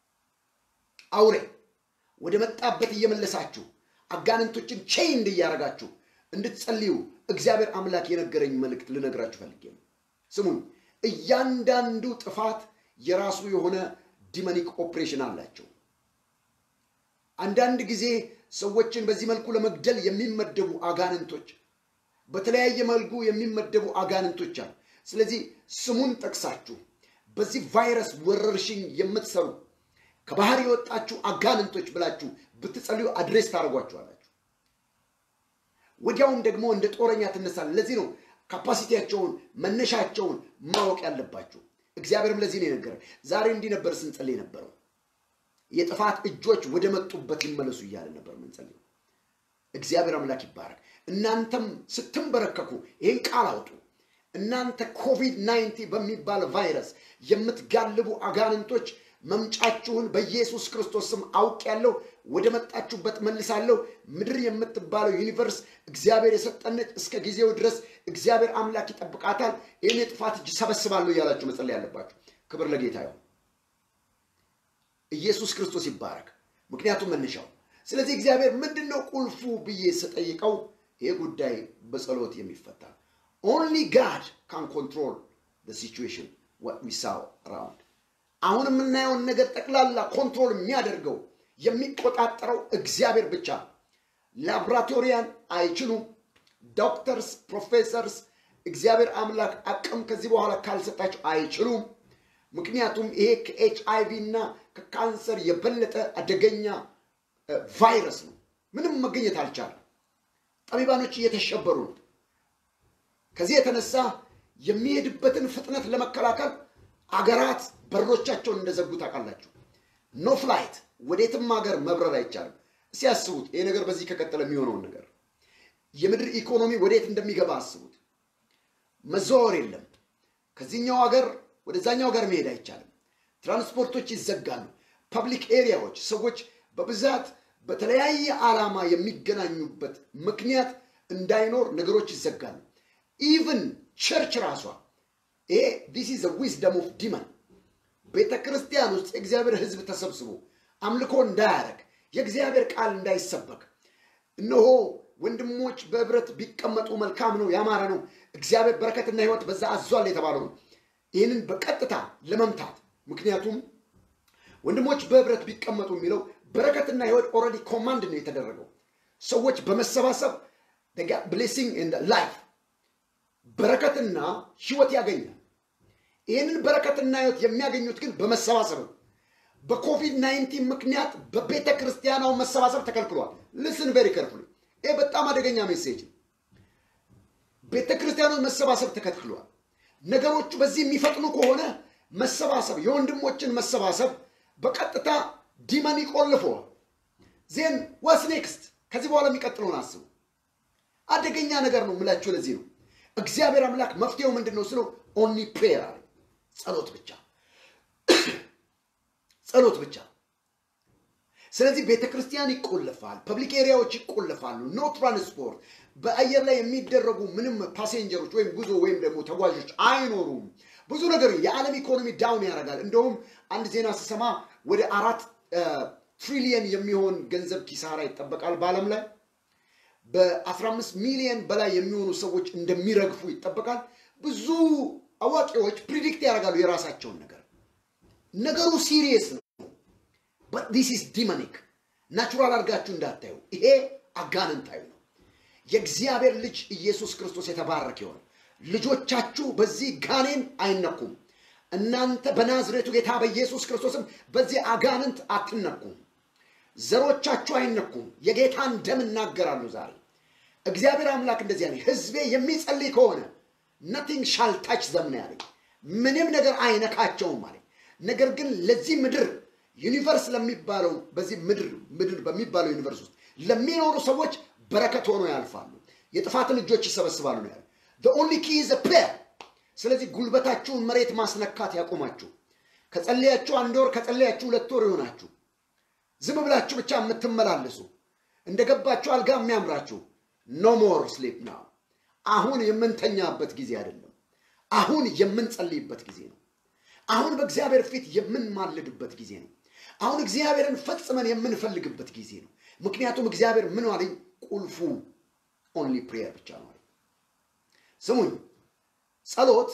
አውሬ ወደ መጣበት እየመለሳችሁ አጋንንቶችን ቼይንድ እያደረጋችሁ እንድትጸልዩ እግዚአብሔር አምላክ የነገረኝ መልእክት ልነግራችሁ ፈልጌ ነው። ስሙኝ፣ እያንዳንዱ ጥፋት የራሱ የሆነ ዲመኒክ ኦፕሬሽን አላቸው። አንዳንድ ጊዜ ሰዎችን በዚህ መልኩ ለመግደል የሚመደቡ አጋንንቶች፣ በተለያየ መልኩ የሚመደቡ አጋንንቶች አሉ። ስለዚህ ስሙን ጠቅሳችሁ በዚህ ቫይረስ ወረርሽኝ የምትሰሩ ከባህር የወጣችሁ አጋንንቶች ብላችሁ ብትጸልዩ አድሬስ ታደርጓችኋላችሁ። ወዲያውም ደግሞ እንደ ጦረኛ ትነሳል። ለዚህ ነው ካፓሲቲያቸውን መነሻቸውን ማወቅ ያለባችሁ። እግዚአብሔርም ለዚህ ነው የነገረ። ዛሬ እንዲህ ነበር ስንጸልይ ነበረው። የጥፋት እጆች ወደ መጡበት ይመለሱ እያለ ነበር ምንጸልየው። እግዚአብሔር አምላክ ይባረክ። እናንተም ስትንበረከኩ ይህን ቃል አውጡ። እናንተ ኮቪድ 19 በሚባል ቫይረስ የምትጋልቡ አጋንንቶች መምጫችሁን በኢየሱስ ክርስቶስ ስም አውቅ ያለው ወደ መጣችሁበት መልሳለሁ። ምድር የምትባለው ዩኒቨርስ እግዚአብሔር የሰጠነች እስከ ጊዜው ድረስ እግዚአብሔር አምላክ ይጠብቃታል። ይህን የጥፋት እጅ ሰበስባለሁ እያላችሁ መጸለይ ያለባችሁ። ክብር ለጌታ ይሁን። ኢየሱስ ክርስቶስ ይባረክ። ምክንያቱም መነሻው። ስለዚህ እግዚአብሔር ምንድን ነው ቁልፉ ብዬ ስጠይቀው ይሄ ጉዳይ በጸሎት የሚፈታ ኦንሊ ጋድ ካን ኮንትሮል ሲቹዌሽን ዋት ዊ ሳው አራውንድ አሁን የምናየውን ነገር ጠቅላላ ኮንትሮል የሚያደርገው የሚቆጣጠረው እግዚአብሔር ብቻ ነው። ላቦራቶሪያን አይችሉም። ዶክተርስ፣ ፕሮፌሰርስ እግዚአብሔር አምላክ አቅም ከዚህ በኋላ ካልሰጣቸው አይችሉም። ምክንያቱም ይሄ ከኤች አይ ቪ እና ከካንሰር የበለጠ አደገኛ ቫይረስ ነው። ምንም መገኘት አልቻለም። ጠቢባኖች እየተሸበሩ ነው። ከዚህ የተነሳ የሚሄድበትን ፍጥነት ለመከላከል አገራት በሮቻቸውን እንደዘጉ ታውቃላችሁ። ኖ ፍላይት፣ ወዴትም ሀገር መብረር አይቻልም። እስኪ አስቡት፣ ይሄ ነገር በዚህ ከቀጠለ የሚሆነውን ነገር የምድር ኢኮኖሚ ወዴት እንደሚገባ አስቡት። መዘዋወር የለም። ከዚህኛው ሀገር ወደዛኛው ሀገር መሄድ አይቻልም። ትራንስፖርቶች ይዘጋሉ። ፐብሊክ ኤሪያዎች ሰዎች በብዛት በተለያየ ዓላማ የሚገናኙበት ምክንያት እንዳይኖር ነገሮች ይዘጋሉ። ኢቭን ቸርች ራሷ ይሄ ዲስ ኢዝ ዊዝደም ኦፍ ዲመን ቤተ ክርስቲያን ውስጥ የእግዚአብሔር ሕዝብ ተሰብስቦ አምልኮ እንዳያደርግ የእግዚአብሔር ቃል እንዳይሰበክ እነሆ ወንድሞች በህብረት ቢቀመጡ መልካም ነው፣ ያማረ ነው፣ እግዚአብሔር በረከትና ህይወት በዛ አዟል የተባለው ነው። ይህንን በቀጥታ ለመምታት ምክንያቱም ወንድሞች በህብረት ቢቀመጡ የሚለው በረከትና ህይወት ኦልሬዲ ኮማንድ ነው የተደረገው። ሰዎች በመሰባሰብ ብሌሲንግ ላይፍ በረከትና ህይወት ያገኛል። ይህንን በረከትና ህይወት የሚያገኙት ግን በመሰባሰብ ነው። በኮቪድ 19 ምክንያት በቤተ ክርስቲያናው መሰባሰብ ተከልክሏል። ልስን ቬሪ ከርፍሉ። ይህ በጣም አደገኛ ሜሴጅ ነው። ቤተ ክርስቲያኖች መሰባሰብ ተከልክሏል። ነገሮቹ በዚህ የሚፈጥኑ ከሆነ መሰባሰብ የወንድሞችን መሰባሰብ በቀጥታ ዲመን ይቆልፈዋል። ዜን ዋስ ኔክስት ከዚህ በኋላ የሚቀጥለውን አስቡ። አደገኛ ነገር ነው የምላችሁ። ለዚህ ነው እግዚአብሔር አምላክ መፍትሄው ምንድን ነው ስለው ኦንሊ ፕሬየር አለ። ጸሎት ብቻ ጸሎት ብቻ። ስለዚህ ቤተ ክርስቲያን ይቆለፋል፣ ፐብሊክ ኤሪያዎች ይቆለፋሉ፣ ኖ ትራንስፖርት፣ በአየር ላይ የሚደረጉ ምንም ፓሴንጀሮች ወይም ጉዞ ወይም ደግሞ ተጓዦች አይኖሩም። ብዙ ነገር የዓለም ኢኮኖሚ ዳውን ያደርጋል። እንደውም አንድ ዜና ስሰማ ወደ አራት ትሪሊየን የሚሆን ገንዘብ ኪሳራ ይጠበቃል በዓለም ላይ በ15 ሚሊየን በላይ የሚሆኑ ሰዎች እንደሚረግፉ ይጠበቃል። ብዙ አዋቂዎች ፕሪዲክት ያደርጋሉ የራሳቸውን ነገር። ነገሩ ሲሪየስ ነው። ዲስ ኢዝ ዲመኒክ ናቹራል አድርጋችሁ እንዳታዩ። ይሄ አጋንንታዊ ነው። የእግዚአብሔር ልጅ ኢየሱስ ክርስቶስ የተባረከ ይሆን። ልጆቻችሁ በዚህ ጋኔን አይነኩም። እናንተ በናዝሬቱ ጌታ በኢየሱስ ክርስቶስም በዚህ አጋንንት አትነኩም። ዘሮቻችሁ አይነኩም። የጌታን ደም እናገራሉ ዛሬ። እግዚአብሔር አምላክ እንደዚህ ያለኝ ህዝቤ የሚጸልይ ከሆነ ነቲንግ ሻል ታች ዘም ነው ያለኝ። ምንም ነገር አይነካቸውም አለኝ። ነገር ግን ለዚህ ምድር ዩኒቨርስ ለሚባለው በዚህ ምድር ምድር በሚባለው ዩኒቨርስ ውስጥ ለሚኖሩ ሰዎች በረከት ሆኖ ያልፋሉ። የጥፋትን እጆች ይሰበስባሉ ነው ያለ። ኦንሊ ኪ ኢዝ ፕሬየር። ስለዚህ ጉልበታችሁን መሬት ማስነካት ያቆማችሁ። ከጸለያችሁ አንድ ወር ከጸለያችሁ ሁለት ወር ይሆናችሁ ዝም ብላችሁ ብቻ የምትመላለሱ እንደገባችሁ አልጋ የሚያምራችሁ ኖ ሞር ስሊፕ ናው። አሁን የምንተኛበት ጊዜ አይደለም። አሁን የምንጸልይበት ጊዜ ነው። አሁን በእግዚአብሔር ፊት የምንማልድበት ጊዜ ነው። አሁን እግዚአብሔርን ፈጽመን የምንፈልግበት ጊዜ ነው። ምክንያቱም እግዚአብሔር ምን አለኝ? ቁልፉ ኦንሊ ፕሬየር ብቻ ነው አለኝ። ስሙኝ፣ ጸሎት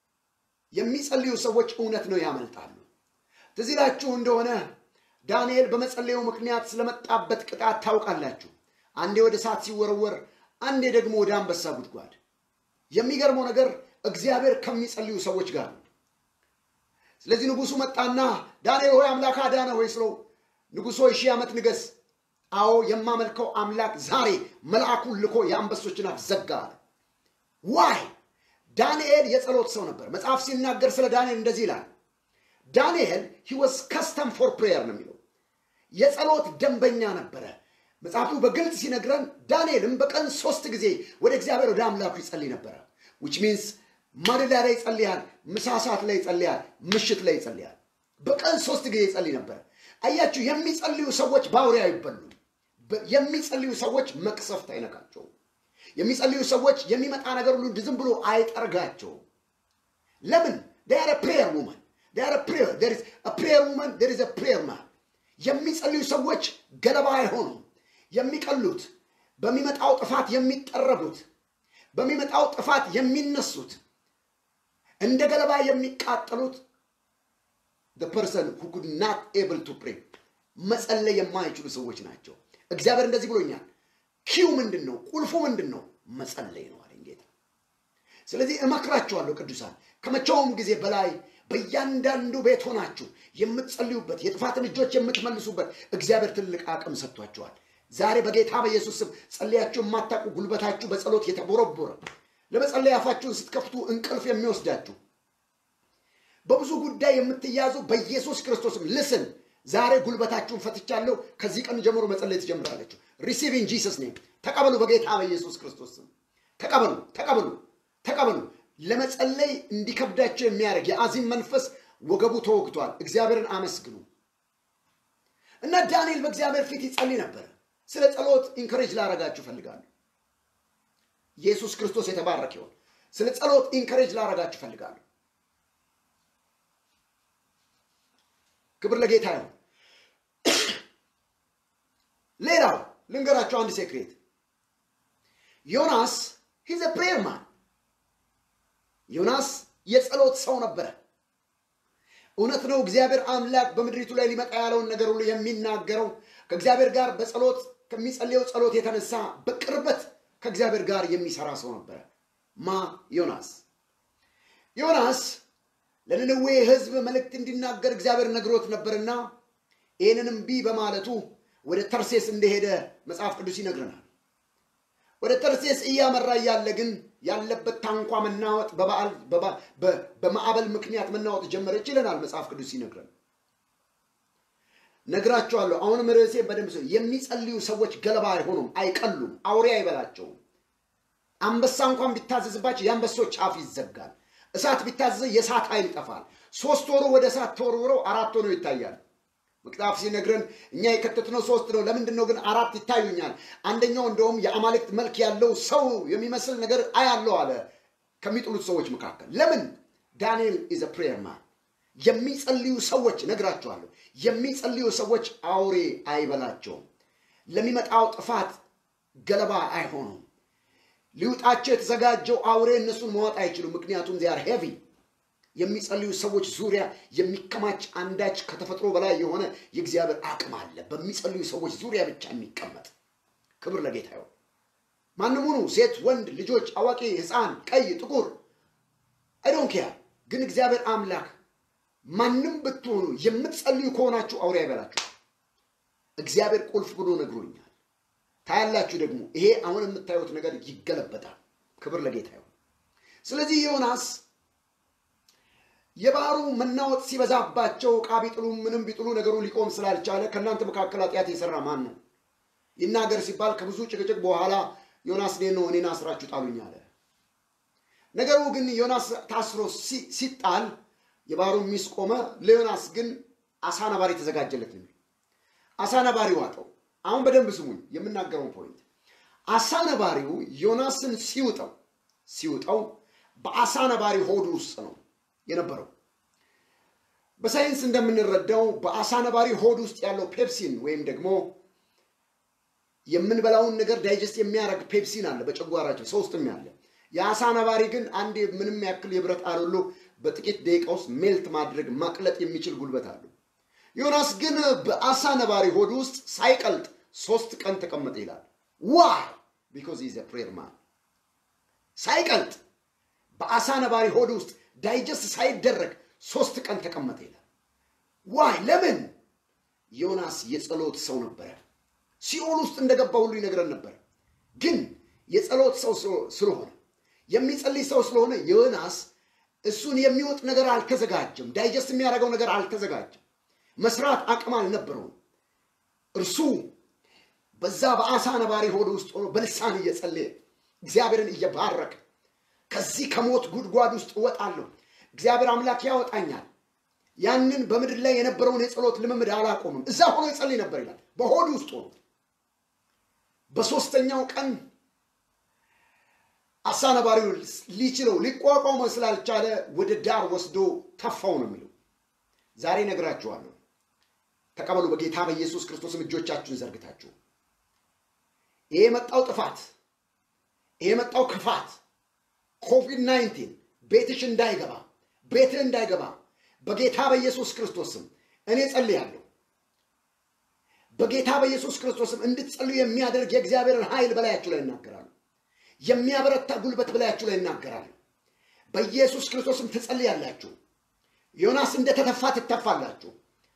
የሚጸልዩ ሰዎች እውነት ነው ያመልጣሉ። ትዝ ይላችሁ እንደሆነ ዳንኤል በመጸለዩ ምክንያት ስለመጣበት ቅጣት ታውቃላችሁ። አንዴ ወደ እሳት ሲወረወር፣ አንዴ ደግሞ ወደ አንበሳ ጉድጓድ። የሚገርመው ነገር እግዚአብሔር ከሚጸልዩ ሰዎች ጋር ነው። ስለዚህ ንጉሱ መጣና ዳንኤል ሆይ አምላክ አዳነ ሆይ ስለው ንጉሥ ሆይ ሺህ ዓመት ንገስ። አዎ የማመልከው አምላክ ዛሬ መልአኩን ልኮ የአንበሶችን አፍ ዘጋ አለ። ዋይ ዳንኤል የጸሎት ሰው ነበር። መጽሐፍ ሲናገር ስለ ዳንኤል እንደዚህ ይላል። ዳንኤል ሂ ዋዝ ከስተም ፎር ፕሬየር ነው የሚለው የጸሎት ደንበኛ ነበረ። መጽሐፉ በግልጽ ሲነግረን ዳንኤልም በቀን ሶስት ጊዜ ወደ እግዚአብሔር ወደ አምላኩ ይጸልይ ነበረ። ዊች ሚንስ ማለዳ ላይ ይጸልያል፣ ምሳ ሰዓት ላይ ይጸልያል፣ ምሽት ላይ ይጸልያል። በቀን ሶስት ጊዜ ይጸልይ ነበረ። አያችሁ፣ የሚጸልዩ ሰዎች በአውሬ አይበሉም። የሚጸልዩ ሰዎች መቅሰፍት አይነካቸውም። የሚጸልዩ ሰዎች የሚመጣ ነገር ሁሉ ዝም ብሎ አይጠርጋቸውም። ለምን? ዴይ አር ፕሬየር ውመን ፕሬየር ውመን ዴር ኢዝ ፕሬየር ማን። የሚጸልዩ ሰዎች ገለባ አይሆኑም። የሚቀሉት በሚመጣው ጥፋት የሚጠረጉት በሚመጣው ጥፋት የሚነሱት እንደ ገለባ የሚቃጠሉት the person who could not able to pray መጸለይ የማይችሉ ሰዎች ናቸው። እግዚአብሔር እንደዚህ ብሎኛል። ኪው ምንድን ነው? ቁልፉ ምንድን ነው? መጸለይ ነው አለኝ ጌታ። ስለዚህ እመክራችኋለሁ ቅዱሳን ከመቼውም ጊዜ በላይ በእያንዳንዱ ቤት ሆናችሁ የምትጸልዩበት የጥፋትን እጆች የምትመልሱበት እግዚአብሔር ትልቅ አቅም ሰጥቷችኋል። ዛሬ በጌታ በኢየሱስ ስም ጸልያችሁ የማታውቁ ጉልበታችሁ በጸሎት የተቦረቦረ ለመጸለይ አፋችሁን ስትከፍቱ እንቅልፍ የሚወስዳችሁ በብዙ ጉዳይ የምትያዙ በኢየሱስ ክርስቶስም ልስን ዛሬ ጉልበታችሁን ፈትቻለሁ። ከዚህ ቀን ጀምሮ መጸለይ ትጀምራለችሁ። ሪሲቭ ኢን ጂሰስ ኔም ተቀበሉ። በጌታ በኢየሱስ ክርስቶስ ስም ተቀበሉ፣ ተቀበሉ፣ ተቀበሉ። ለመጸለይ እንዲከብዳቸው የሚያደርግ የአዚም መንፈስ ወገቡ ተወግቷል። እግዚአብሔርን አመስግኑ እና ዳንኤል በእግዚአብሔር ፊት ይጸልይ ነበር። ስለ ጸሎት ኢንከሬጅ ላረጋችሁ እፈልጋለሁ። ኢየሱስ ክርስቶስ የተባረከ ይሁን። ስለ ጸሎት ኢንከሬጅ ላረጋችሁ እፈልጋለሁ። ክብር ለጌታ ይሁን። ሌላው ልንገራቸው አንድ ሴክሬት። ዮናስ ሂዝ ፕሬየር ማን። ዮናስ የጸሎት ሰው ነበረ። እውነት ነው። እግዚአብሔር አምላክ በምድሪቱ ላይ ሊመጣ ያለውን ነገር ሁሉ የሚናገረው ከእግዚአብሔር ጋር በጸሎት ከሚጸልየው ጸሎት የተነሳ በቅርበት ከእግዚአብሔር ጋር የሚሰራ ሰው ነበረ። ማ ዮናስ ዮናስ ለነነዌ ሕዝብ መልእክት እንዲናገር እግዚአብሔር ነግሮት ነበርና ይህንን እምቢ በማለቱ ወደ ተርሴስ እንደሄደ መጽሐፍ ቅዱስ ይነግረናል። ወደ ተርሴስ እያመራ እያለ ግን ያለበት ታንኳ መናወጥ በበዓል በማዕበል ምክንያት መናወጥ ጀመረች ይለናል መጽሐፍ ቅዱስ ሲነግረን። ነግራቸዋለሁ። አሁንም ርዕሴ በደንብ ሰው የሚጸልዩ ሰዎች ገለባ አይሆኑም፣ አይቀሉም፣ አውሬ አይበላቸውም። አንበሳ እንኳን ቢታዘዝባቸው የአንበሶች አፍ ይዘጋል። እሳት ቢታዘዝ የእሳት ኃይል ይጠፋል። ሶስት ወሩ ወደ እሳት ተወርውረው አራት ሆነው ይታያል። መጽሐፍ ሲነግረን እኛ የከተትነው ሶስት ነው። ለምንድን ነው ግን አራት ይታዩኛል? አንደኛው እንደውም የአማልክት መልክ ያለው ሰው የሚመስል ነገር አያለው አለ ከሚጥሉት ሰዎች መካከል። ለምን? ዳንኤል ኢዝ ፕሬየር ማን። የሚጸልዩ ሰዎች ነግራቸዋለሁ፣ የሚጸልዩ ሰዎች አውሬ አይበላቸውም። ለሚመጣው ጥፋት ገለባ አይሆኑም። ሊውጣቸው የተዘጋጀው አውሬ እነሱን መዋጥ አይችሉም። ምክንያቱም ዚያር ሄቪ የሚጸልዩ ሰዎች ዙሪያ የሚከማች አንዳች ከተፈጥሮ በላይ የሆነ የእግዚአብሔር አቅም አለ። በሚጸልዩ ሰዎች ዙሪያ ብቻ የሚቀመጥ ክብር ለጌታ ይሁን። ማንም ሁኑ፣ ሴት፣ ወንድ፣ ልጆች፣ አዋቂ፣ ሕፃን፣ ቀይ፣ ጥቁር አይዶን ኬር። ግን እግዚአብሔር አምላክ ማንም ብትሆኑ የምትጸልዩ ከሆናችሁ አውሬ አይበላችሁ። እግዚአብሔር ቁልፍ ብሎ ነግሮኛል። ታያላችሁ ደግሞ ይሄ አሁን የምታዩት ነገር ይገለበጣል። ክብር ለጌታ ይሁን። ስለዚህ ዮናስ የባህሩ መናወጥ ሲበዛባቸው ዕቃ ቢጥሉ ምንም ቢጥሉ ነገሩ ሊቆም ስላልቻለ ከእናንተ መካከል ኃጢአት የሰራ ማን ነው ይናገር ሲባል ከብዙ ጭቅጭቅ በኋላ ዮናስ እኔን ነው እኔን አስራችሁ ጣሉኝ አለ። ነገሩ ግን ዮናስ ታስሮ ሲጣል የባህሩ ሚስ ቆመ። ለዮናስ ግን አሳ ነባሪ ተዘጋጀለት ነው። አሳ ነባሪ ዋጠው። አሁን በደንብ ስሙኝ የምናገረውን ፖይንት። አሳ ነባሪው ዮናስን ሲውጠው ሲውጠው በአሳ ነባሪ ሆድ ውስጥ ነው የነበረው። በሳይንስ እንደምንረዳው በአሳ ነባሪ ሆድ ውስጥ ያለው ፔፕሲን ወይም ደግሞ የምንበላውን ነገር ዳይጀስት የሚያደርግ ፔፕሲን አለ በጨጓራቸው ሰው ውስጥም ያለ። የአሳ ነባሪ ግን አንድ ምንም ያክል የብረት አሎሎ በጥቂት ደቂቃ ውስጥ ሜልት ማድረግ ማቅለጥ የሚችል ጉልበት አለው። ዮናስ ግን በአሳ ነባሪ ሆድ ውስጥ ሳይቀልጥ ሶስት ቀን ተቀመጠ ይላል። ዋይ ቢኮዝ ኢዝ ፕሬር ማን ሳይቀልጥ በአሳ ነባሪ ሆድ ውስጥ ዳይጀስት ሳይደረግ ሶስት ቀን ተቀመጠ ይላል። ዋይ ለምን? ዮናስ የጸሎት ሰው ነበረ። ሲኦል ውስጥ እንደገባ ሁሉ ይነግረን ነበር። ግን የጸሎት ሰው ስለሆነ የሚጸልይ ሰው ስለሆነ ዮናስ እሱን የሚወጥ ነገር አልተዘጋጀም። ዳይጀስት የሚያደርገው ነገር አልተዘጋጀም። መስራት አቅም አልነበረውም። እርሱ በዛ በአሳ ነባሪ ሆድ ውስጥ ሆኖ በልሳን እየጸለየ እግዚአብሔርን እየባረከ ከዚህ ከሞት ጉድጓድ ውስጥ እወጣለሁ፣ እግዚአብሔር አምላክ ያወጣኛል። ያንን በምድር ላይ የነበረውን የጸሎት ልምምድ አላቆምም። እዛ ሆኖ ይጸልይ ነበር ይላል፣ በሆድ ውስጥ ሆኖ። በሶስተኛው ቀን አሳ ነባሪው ሊችለው ሊቋቋመው ስላልቻለ ወደ ዳር ወስዶ ተፋው ነው የሚለው። ዛሬ ነግራችኋለሁ። ተቀበሉ። በጌታ በኢየሱስ ክርስቶስም እጆቻችሁን ዘርግታችሁ ይሄ የመጣው ጥፋት ይሄ የመጣው ክፋት ኮቪድ 19 ቤትሽ እንዳይገባ ቤትህ እንዳይገባ በጌታ በኢየሱስ ክርስቶስም እኔ ጸልያለሁ። በጌታ በኢየሱስ ክርስቶስም እንድትጸልዩ የሚያደርግ የእግዚአብሔርን ኃይል በላያችሁ ላይ እናገራሉ። የሚያበረታ ጉልበት በላያችሁ ላይ እናገራሉ። በኢየሱስ ክርስቶስም ትጸልያላችሁ። ዮናስ እንደተተፋ ትተፋላችሁ።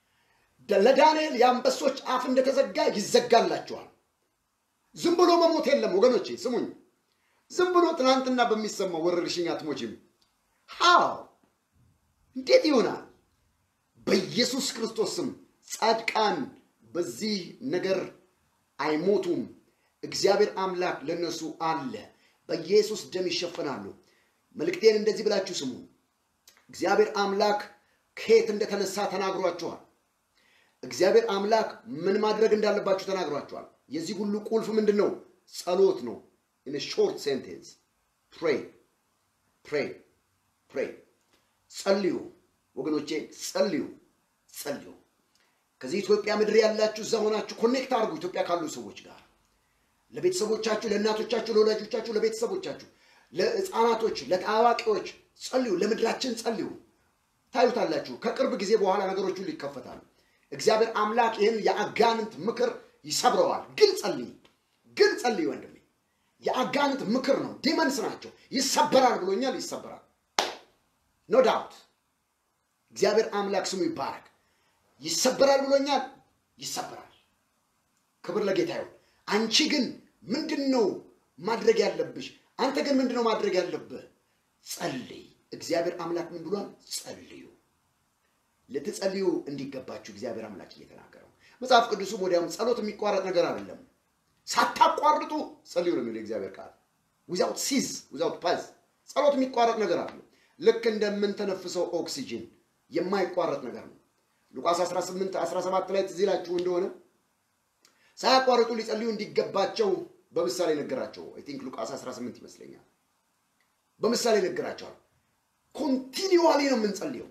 ለዳንኤል የአንበሶች አፍ እንደተዘጋ ይዘጋላችኋል። ዝም ብሎ መሞት የለም ወገኖቼ፣ ስሙኝ። ዝም ብሎ ትናንትና በሚሰማው ወረርሽኝ አትሞችም። ሃው እንዴት ይሆናል? በኢየሱስ ክርስቶስ ስም ጻድቃን በዚህ ነገር አይሞቱም። እግዚአብሔር አምላክ ለነሱ አለ። በኢየሱስ ደም ይሸፈናሉ። መልእክቴን እንደዚህ ብላችሁ ስሙ። እግዚአብሔር አምላክ ከየት እንደተነሳ ተናግሯችኋል። እግዚአብሔር አምላክ ምን ማድረግ እንዳለባችሁ ተናግሯችኋል። የዚህ ሁሉ ቁልፍ ምንድን ነው? ጸሎት ነው። ኢን ሾርት ሴንቴንስ ፕሬይ ፕሬይ ፕሬይ። ጸልዩ ወገኖቼ፣ ጸልዩ ጸልዩ። ከዚህ ኢትዮጵያ ምድር ያላችሁ እዛ ሆናችሁ ኮኔክት አድርጉ ኢትዮጵያ ካሉ ሰዎች ጋር ለቤተሰቦቻችሁ፣ ለእናቶቻችሁ፣ ለወላጆቻችሁ፣ ለቤተሰቦቻችሁ፣ ለሕፃናቶች፣ ለአዋቂዎች ጸልዩ። ለምድራችን ጸልዩ። ታዩታላችሁ። ከቅርብ ጊዜ በኋላ ነገሮች ሁሉ ይከፈታሉ። እግዚአብሔር አምላክ ይህን የአጋንንት ምክር ይሰብረዋል። ግን ጸልይ፣ ግን ጸልይ ወንድሜ። የአጋንንት ምክር ነው፣ ዲመንስ ናቸው። ይሰበራል ብሎኛል፣ ይሰበራል። ኖ ዳውት። እግዚአብሔር አምላክ ስሙ ይባረክ። ይሰበራል ብሎኛል፣ ይሰበራል። ክብር ለጌታ ይሁን። አንቺ ግን ምንድን ነው ማድረግ ያለብሽ? አንተ ግን ምንድን ነው ማድረግ ያለብህ? ጸልይ። እግዚአብሔር አምላክ ምን ብሏል? ጸልዩ። ልትጸልዩ እንዲገባችሁ እግዚአብሔር አምላክ እየተናገረው መጽሐፍ ቅዱስም ወዲያውም ጸሎት የሚቋረጥ ነገር አይደለም። ሳታቋርጡ ጸልዩ ነው የሚለው እግዚአብሔር ቃል። ዊዛውት ሲዝ ዊዛውት ፓዝ ጸሎት የሚቋረጥ ነገር አለ። ልክ እንደምንተነፍሰው ኦክሲጅን የማይቋረጥ ነገር ነው። ሉቃስ 18 17 ላይ ትዝ ይላችሁ እንደሆነ ሳያቋርጡ ሊጸልዩ እንዲገባቸው በምሳሌ ነገራቸው። አይ ቲንክ ሉቃስ 18 ይመስለኛል። በምሳሌ ነገራቸዋል። ኮንቲኒዋሊ ነው የምንጸልየው።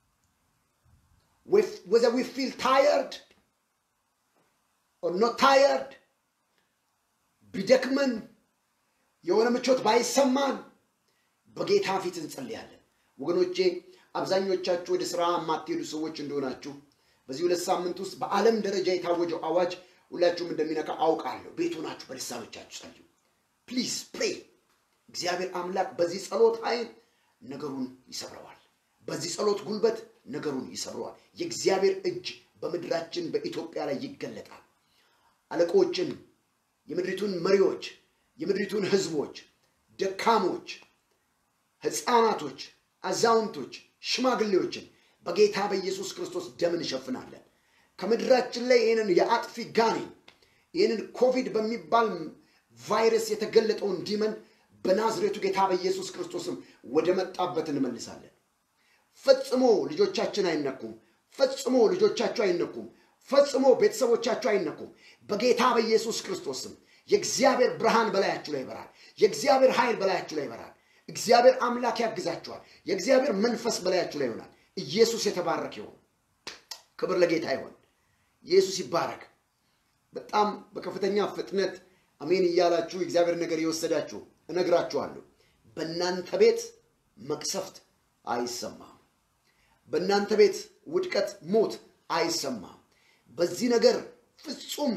whether we feel tired or not tired ቢደክመን የሆነ ምቾት ባይሰማን በጌታ ፊት እንጸልያለን። ወገኖቼ አብዛኞቻችሁ ወደ ስራ የማትሄዱ ሰዎች እንደሆናችሁ በዚህ ሁለት ሳምንት ውስጥ በዓለም ደረጃ የታወጀው አዋጅ ሁላችሁም እንደሚነካ አውቃለሁ። ቤት ሆናችሁ በልሳኖቻችሁ ጸልዩ። ፕሊዝ ፕሬ። እግዚአብሔር አምላክ በዚህ ጸሎት ኃይል ነገሩን ይሰብረዋል። በዚህ ጸሎት ጉልበት ነገሩን ይሰብረዋል። የእግዚአብሔር እጅ በምድራችን በኢትዮጵያ ላይ ይገለጣል። አለቆችን፣ የምድሪቱን መሪዎች፣ የምድሪቱን ህዝቦች፣ ደካሞች፣ ህፃናቶች፣ አዛውንቶች፣ ሽማግሌዎችን በጌታ በኢየሱስ ክርስቶስ ደም እንሸፍናለን። ከምድራችን ላይ ይህንን የአጥፊ ጋኔን ይህንን ኮቪድ በሚባል ቫይረስ የተገለጠውን ዲመን በናዝሬቱ ጌታ በኢየሱስ ክርስቶስም ወደ መጣበት እንመልሳለን። ፈጽሞ ልጆቻችን አይነኩም። ፈጽሞ ልጆቻችሁ አይነኩም። ፈጽሞ ቤተሰቦቻችሁ አይነኩም። በጌታ በኢየሱስ ክርስቶስም የእግዚአብሔር ብርሃን በላያችሁ ላይ ይበራል። የእግዚአብሔር ኃይል በላያችሁ ላይ ይበራል። እግዚአብሔር አምላክ ያግዛችኋል። የእግዚአብሔር መንፈስ በላያችሁ ላይ ይሆናል። ኢየሱስ የተባረክ ይሆን። ክብር ለጌታ ይሆን። ኢየሱስ ይባረክ። በጣም በከፍተኛ ፍጥነት አሜን እያላችሁ የእግዚአብሔር ነገር የወሰዳችሁ እነግራችኋለሁ። በእናንተ ቤት መቅሰፍት አይሰማም። በእናንተ ቤት ውድቀት፣ ሞት አይሰማም። በዚህ ነገር ፍጹም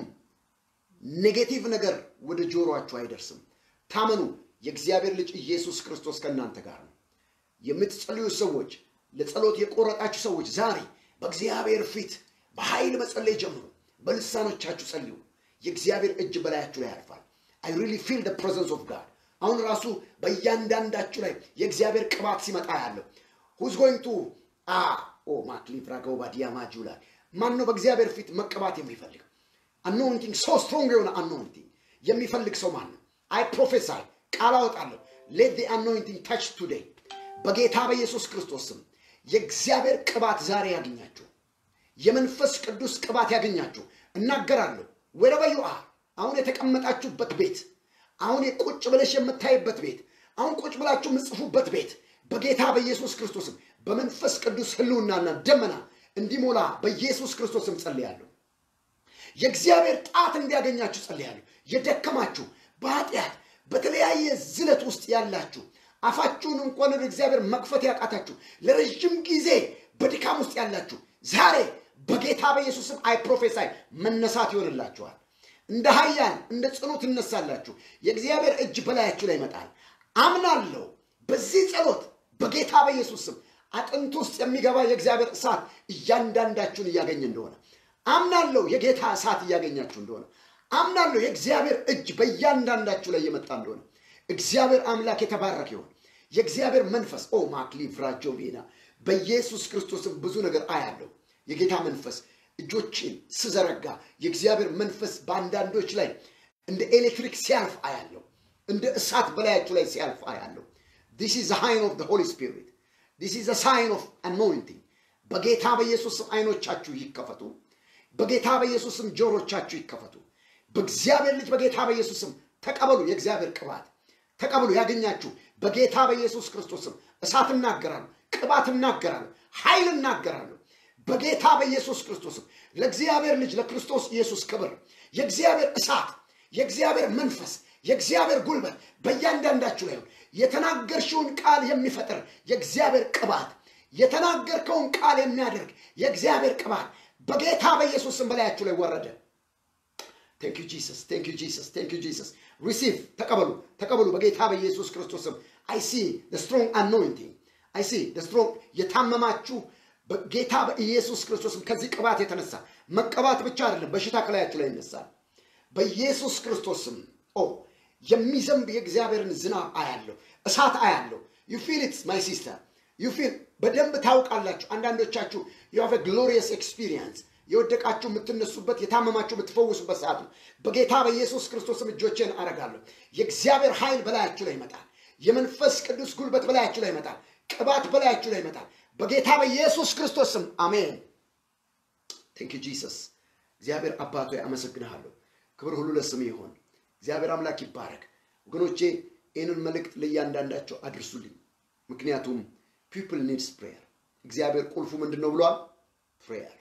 ኔጌቲቭ ነገር ወደ ጆሮአችሁ አይደርስም። ታመኑ። የእግዚአብሔር ልጅ ኢየሱስ ክርስቶስ ከእናንተ ጋር ነው። የምትጸልዩ ሰዎች፣ ለጸሎት የቆረጣችሁ ሰዎች ዛሬ በእግዚአብሔር ፊት በኃይል መጸለይ ጀምሩ። በልሳኖቻችሁ ጸልዩ። የእግዚአብሔር እጅ በላያችሁ ላይ ያርፋል። አይ ሪሊ ፊል ደ ፕሬዘንስ ኦፍ ጋድ። አሁን ራሱ በእያንዳንዳችሁ ላይ የእግዚአብሔር ቅባት ሲመጣ ያለው ሁዝ ጎይንግ ቱ አ ኦ ማክሊፍራ ገውባ ዲያማጁ ላይ ማን ነው በእግዚአብሔር ፊት መቀባት የሚፈልግ አኖይንቲንግ ሶ ስትሮንግ የሆነ አኖይንቲንግ የሚፈልግ ሰው ማን ነው? አይ ፕሮፌሳይ ቃል አወጣለሁ። ሌት ዲ አኖይንቲንግ ታች ቱዴይ በጌታ በኢየሱስ ክርስቶስ ስም የእግዚአብሔር ቅባት ዛሬ ያገኛችሁ። የመንፈስ ቅዱስ ቅባት ያገኛችሁ። እናገራለሁ ወረበ ዩ አር አሁን የተቀመጣችሁበት ቤት፣ አሁን ቁጭ ብለሽ የምታይበት ቤት፣ አሁን ቁጭ ብላችሁ የምጽፉበት ቤት በጌታ በኢየሱስ ክርስቶስም በመንፈስ ቅዱስ ህልውናና ደመና እንዲሞላ በኢየሱስ ክርስቶስም ጸልያለሁ። የእግዚአብሔር ጣት እንዲያገኛችሁ ጸልያለሁ። የደከማችሁ በኃጢአት በተለያየ ዝለት ውስጥ ያላችሁ አፋችሁን እንኳን ወደ እግዚአብሔር መክፈት ያቃታችሁ ለረዥም ጊዜ በድካም ውስጥ ያላችሁ ዛሬ በጌታ በኢየሱስም አይ ፕሮፌሳይ መነሳት ይሆንላችኋል። እንደ ኃያል እንደ ጽኑ ትነሳላችሁ። የእግዚአብሔር እጅ በላያችሁ ላይ ይመጣል። አምናለሁ። በዚህ ጸሎት በጌታ በኢየሱስ ስም አጥንት ውስጥ የሚገባ የእግዚአብሔር እሳት እያንዳንዳችሁን እያገኘ እንደሆነ አምናለሁ። የጌታ እሳት እያገኛችሁ እንደሆነ አምናለሁ። የእግዚአብሔር እጅ በእያንዳንዳችሁ ላይ እየመጣ እንደሆነ እግዚአብሔር አምላክ የተባረከ ይሆን። የእግዚአብሔር መንፈስ ኦ ማክሊ ፍራጆ ቬና በኢየሱስ ክርስቶስም ብዙ ነገር አያለሁ። የጌታ መንፈስ እጆችን ስዘረጋ የእግዚአብሔር መንፈስ በአንዳንዶች ላይ እንደ ኤሌክትሪክ ሲያልፍ አያለሁ። እንደ እሳት በላያችሁ ላይ ሲያልፍ አያለሁ። ዲስ ኢዝ ሃይን ኦፍ ሆሊ ስፒሪት ዲስ ኢዝ ሳይን ኦፍ አኖይንቲንግ። በጌታ በኢየሱስም አይኖቻችሁ ይከፈቱ። በጌታ በኢየሱስም ጆሮቻችሁ ይከፈቱ። በእግዚአብሔር ልጅ በጌታ በኢየሱስም ተቀበሉ። የእግዚአብሔር ቅባት ተቀበሉ። ያገኛችሁ በጌታ በኢየሱስ ክርስቶስም እሳት እናገራለሁ፣ ቅባት እናገራለሁ፣ ኃይል እናገራለሁ። በጌታ በኢየሱስ ክርስቶስም ለእግዚአብሔር ልጅ ለክርስቶስ ኢየሱስ ክብር የእግዚአብሔር እሳት የእግዚአብሔር መንፈስ የእግዚአብሔር ጉልበት በእያንዳንዳችሁ ላይ የተናገርሽውን ቃል የሚፈጥር የእግዚአብሔር ቅባት የተናገርከውን ቃል የሚያደርግ የእግዚአብሔር ቅባት በጌታ በኢየሱስ ስም በላያችሁ ላይ ወረደ። ቴንክ ዩ ጂሰስ ቴንክ ዩ ጂሰስ ቴንክ ዩ ጂሰስ ሪሲቭ ተቀበሉ ተቀበሉ በጌታ በኢየሱስ ክርስቶስም አይ ሲ ስትሮንግ አኖይንቲንግ አይ ሲ ስትሮንግ የታመማችሁ በጌታ በኢየሱስ ክርስቶስም ከዚህ ቅባት የተነሳ መቀባት ብቻ አይደለም በሽታ ከላያችሁ ላይ ይነሳል በኢየሱስ ክርስቶስም ኦ የሚዘንብ የእግዚአብሔርን ዝናብ አያለሁ እሳት አያለሁ ዩ ፊል ኢትስ ማይ ሲስተር ዩ ፊል በደንብ ታውቃላችሁ አንዳንዶቻችሁ ዩ ሃቭ ግሎሪየስ ኤክስፒሪየንስ የወደቃችሁ የምትነሱበት የታመማችሁ የምትፈውሱበት ሰዓት ነው በጌታ በኢየሱስ ክርስቶስም እጆቼን አረጋለሁ የእግዚአብሔር ኃይል በላያችሁ ላይ ይመጣል የመንፈስ ቅዱስ ጉልበት በላያችሁ ላይ ይመጣል ቅባት በላያችሁ ላይ ይመጣል በጌታ በኢየሱስ ክርስቶስም አሜን ቴንክ ጂሰስ እግዚአብሔር አባቶ አመሰግንሃለሁ ክብር ሁሉ ለስም ይሆን እግዚአብሔር አምላክ ይባረክ ወገኖቼ ይህንን መልእክት ለእያንዳንዳቸው አድርሱልኝ ምክንያቱም ፒፕል ኒድስ ፕሬየር እግዚአብሔር ቁልፉ ምንድን ነው ብሏል ፕሬየር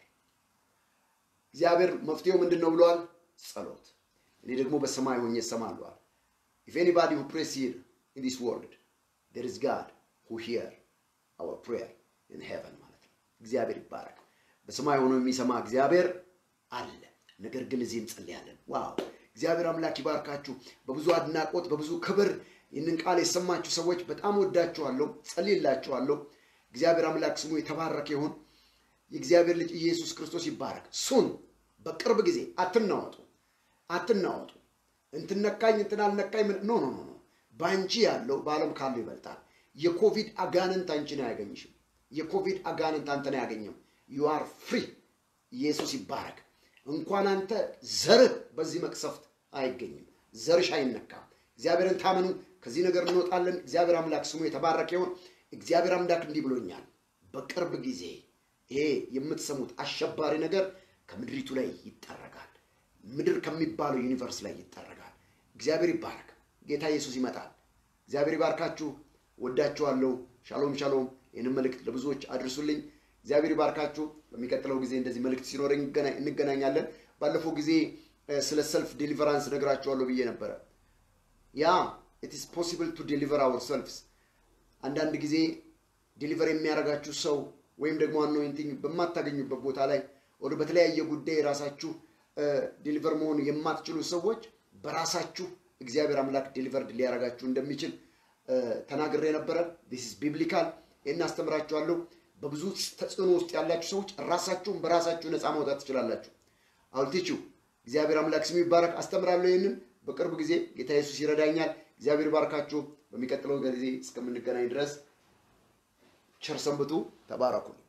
እግዚአብሔር መፍትሄው ምንድን ነው ብለዋል ጸሎት እኔ ደግሞ በሰማይ ሆኜ እሰማለዋል ኢፍ ኤኒባዲ ሁ ፕሬስ ሂር ኢን ዲስ ወርልድ ዴር ኢዝ ጋድ ሁ ሂር አወር ፕሬየር ኢን ሄቨን ማለት ነው እግዚአብሔር ይባረክ በሰማይ ሆኖ የሚሰማ እግዚአብሔር አለ ነገር ግን እዚህ እንጸልያለን ዋው እግዚአብሔር አምላክ ይባርካችሁ በብዙ አድናቆት በብዙ ክብር ይህንን ቃል የሰማችሁ ሰዎች በጣም ወዳችኋለሁ ጸልይላችኋለሁ እግዚአብሔር አምላክ ስሙ የተባረከ ይሁን የእግዚአብሔር ልጅ ኢየሱስ ክርስቶስ ይባረክ ሱን በቅርብ ጊዜ አትናወጡ አትናወጡ እንትነካኝ እንትን አልነካኝ ምን ኖ ኖ ኖ ኖ በአንቺ ያለው በዓለም ካለው ይበልጣል የኮቪድ አጋንንት አንቺን አያገኝሽም የኮቪድ አጋንንት አንተን አያገኘም ዩ አር ፍሪ ኢየሱስ ይባረክ እንኳን አንተ ዘርህ በዚህ መቅሰፍት አይገኝም ዘርሽ አይነካም እግዚአብሔርን ታመኑ ከዚህ ነገር እንወጣለን እግዚአብሔር አምላክ ስሙ የተባረከ ይሆን እግዚአብሔር አምላክ እንዲህ ብሎኛል በቅርብ ጊዜ ይሄ የምትሰሙት አሸባሪ ነገር ከምድሪቱ ላይ ይጠረጋል ምድር ከሚባለው ዩኒቨርስ ላይ ይጠረጋል እግዚአብሔር ይባረክ ጌታ ኢየሱስ ይመጣል እግዚአብሔር ይባርካችሁ ወዳችኋለሁ ሻሎም ሻሎም ይህንን መልእክት ለብዙዎች አድርሱልኝ እግዚአብሔር ይባርካችሁ በሚቀጥለው ጊዜ እንደዚህ መልእክት ሲኖረኝ እንገናኛለን ባለፈው ጊዜ ስለ ሰልፍ ዴሊቨራንስ ነግራችኋለሁ ብዬ ነበረ ያ ኢትስ ፖሲብል ቱ ዴሊቨር አወር ሰልፍስ አንዳንድ ጊዜ ዴሊቨር የሚያደርጋችሁ ሰው ወይም ደግሞ አኖይንቲንግ በማታገኙበት ቦታ ላይ ወደ በተለያየ ጉዳይ ራሳችሁ ዴሊቨር መሆን የማትችሉ ሰዎች በራሳችሁ እግዚአብሔር አምላክ ዴሊቨርድ ሊያደርጋችሁ እንደሚችል ተናግሬ ነበረ ዲስ ቢብሊካል ይህን አስተምራችኋለሁ በብዙ ተጽዕኖ ውስጥ ያላችሁ ሰዎች ራሳችሁን በራሳችሁ ነፃ ማውጣት ትችላላችሁ አውልቲችሁ እግዚአብሔር አምላክ ስሙ ይባረክ አስተምራለሁ ይህንን በቅርብ ጊዜ ጌታ ኢየሱስ ይረዳኛል እግዚአብሔር ይባርካችሁ በሚቀጥለው ጊዜ እስከምንገናኝ ድረስ ቸር ሰንብቱ ተባረኩ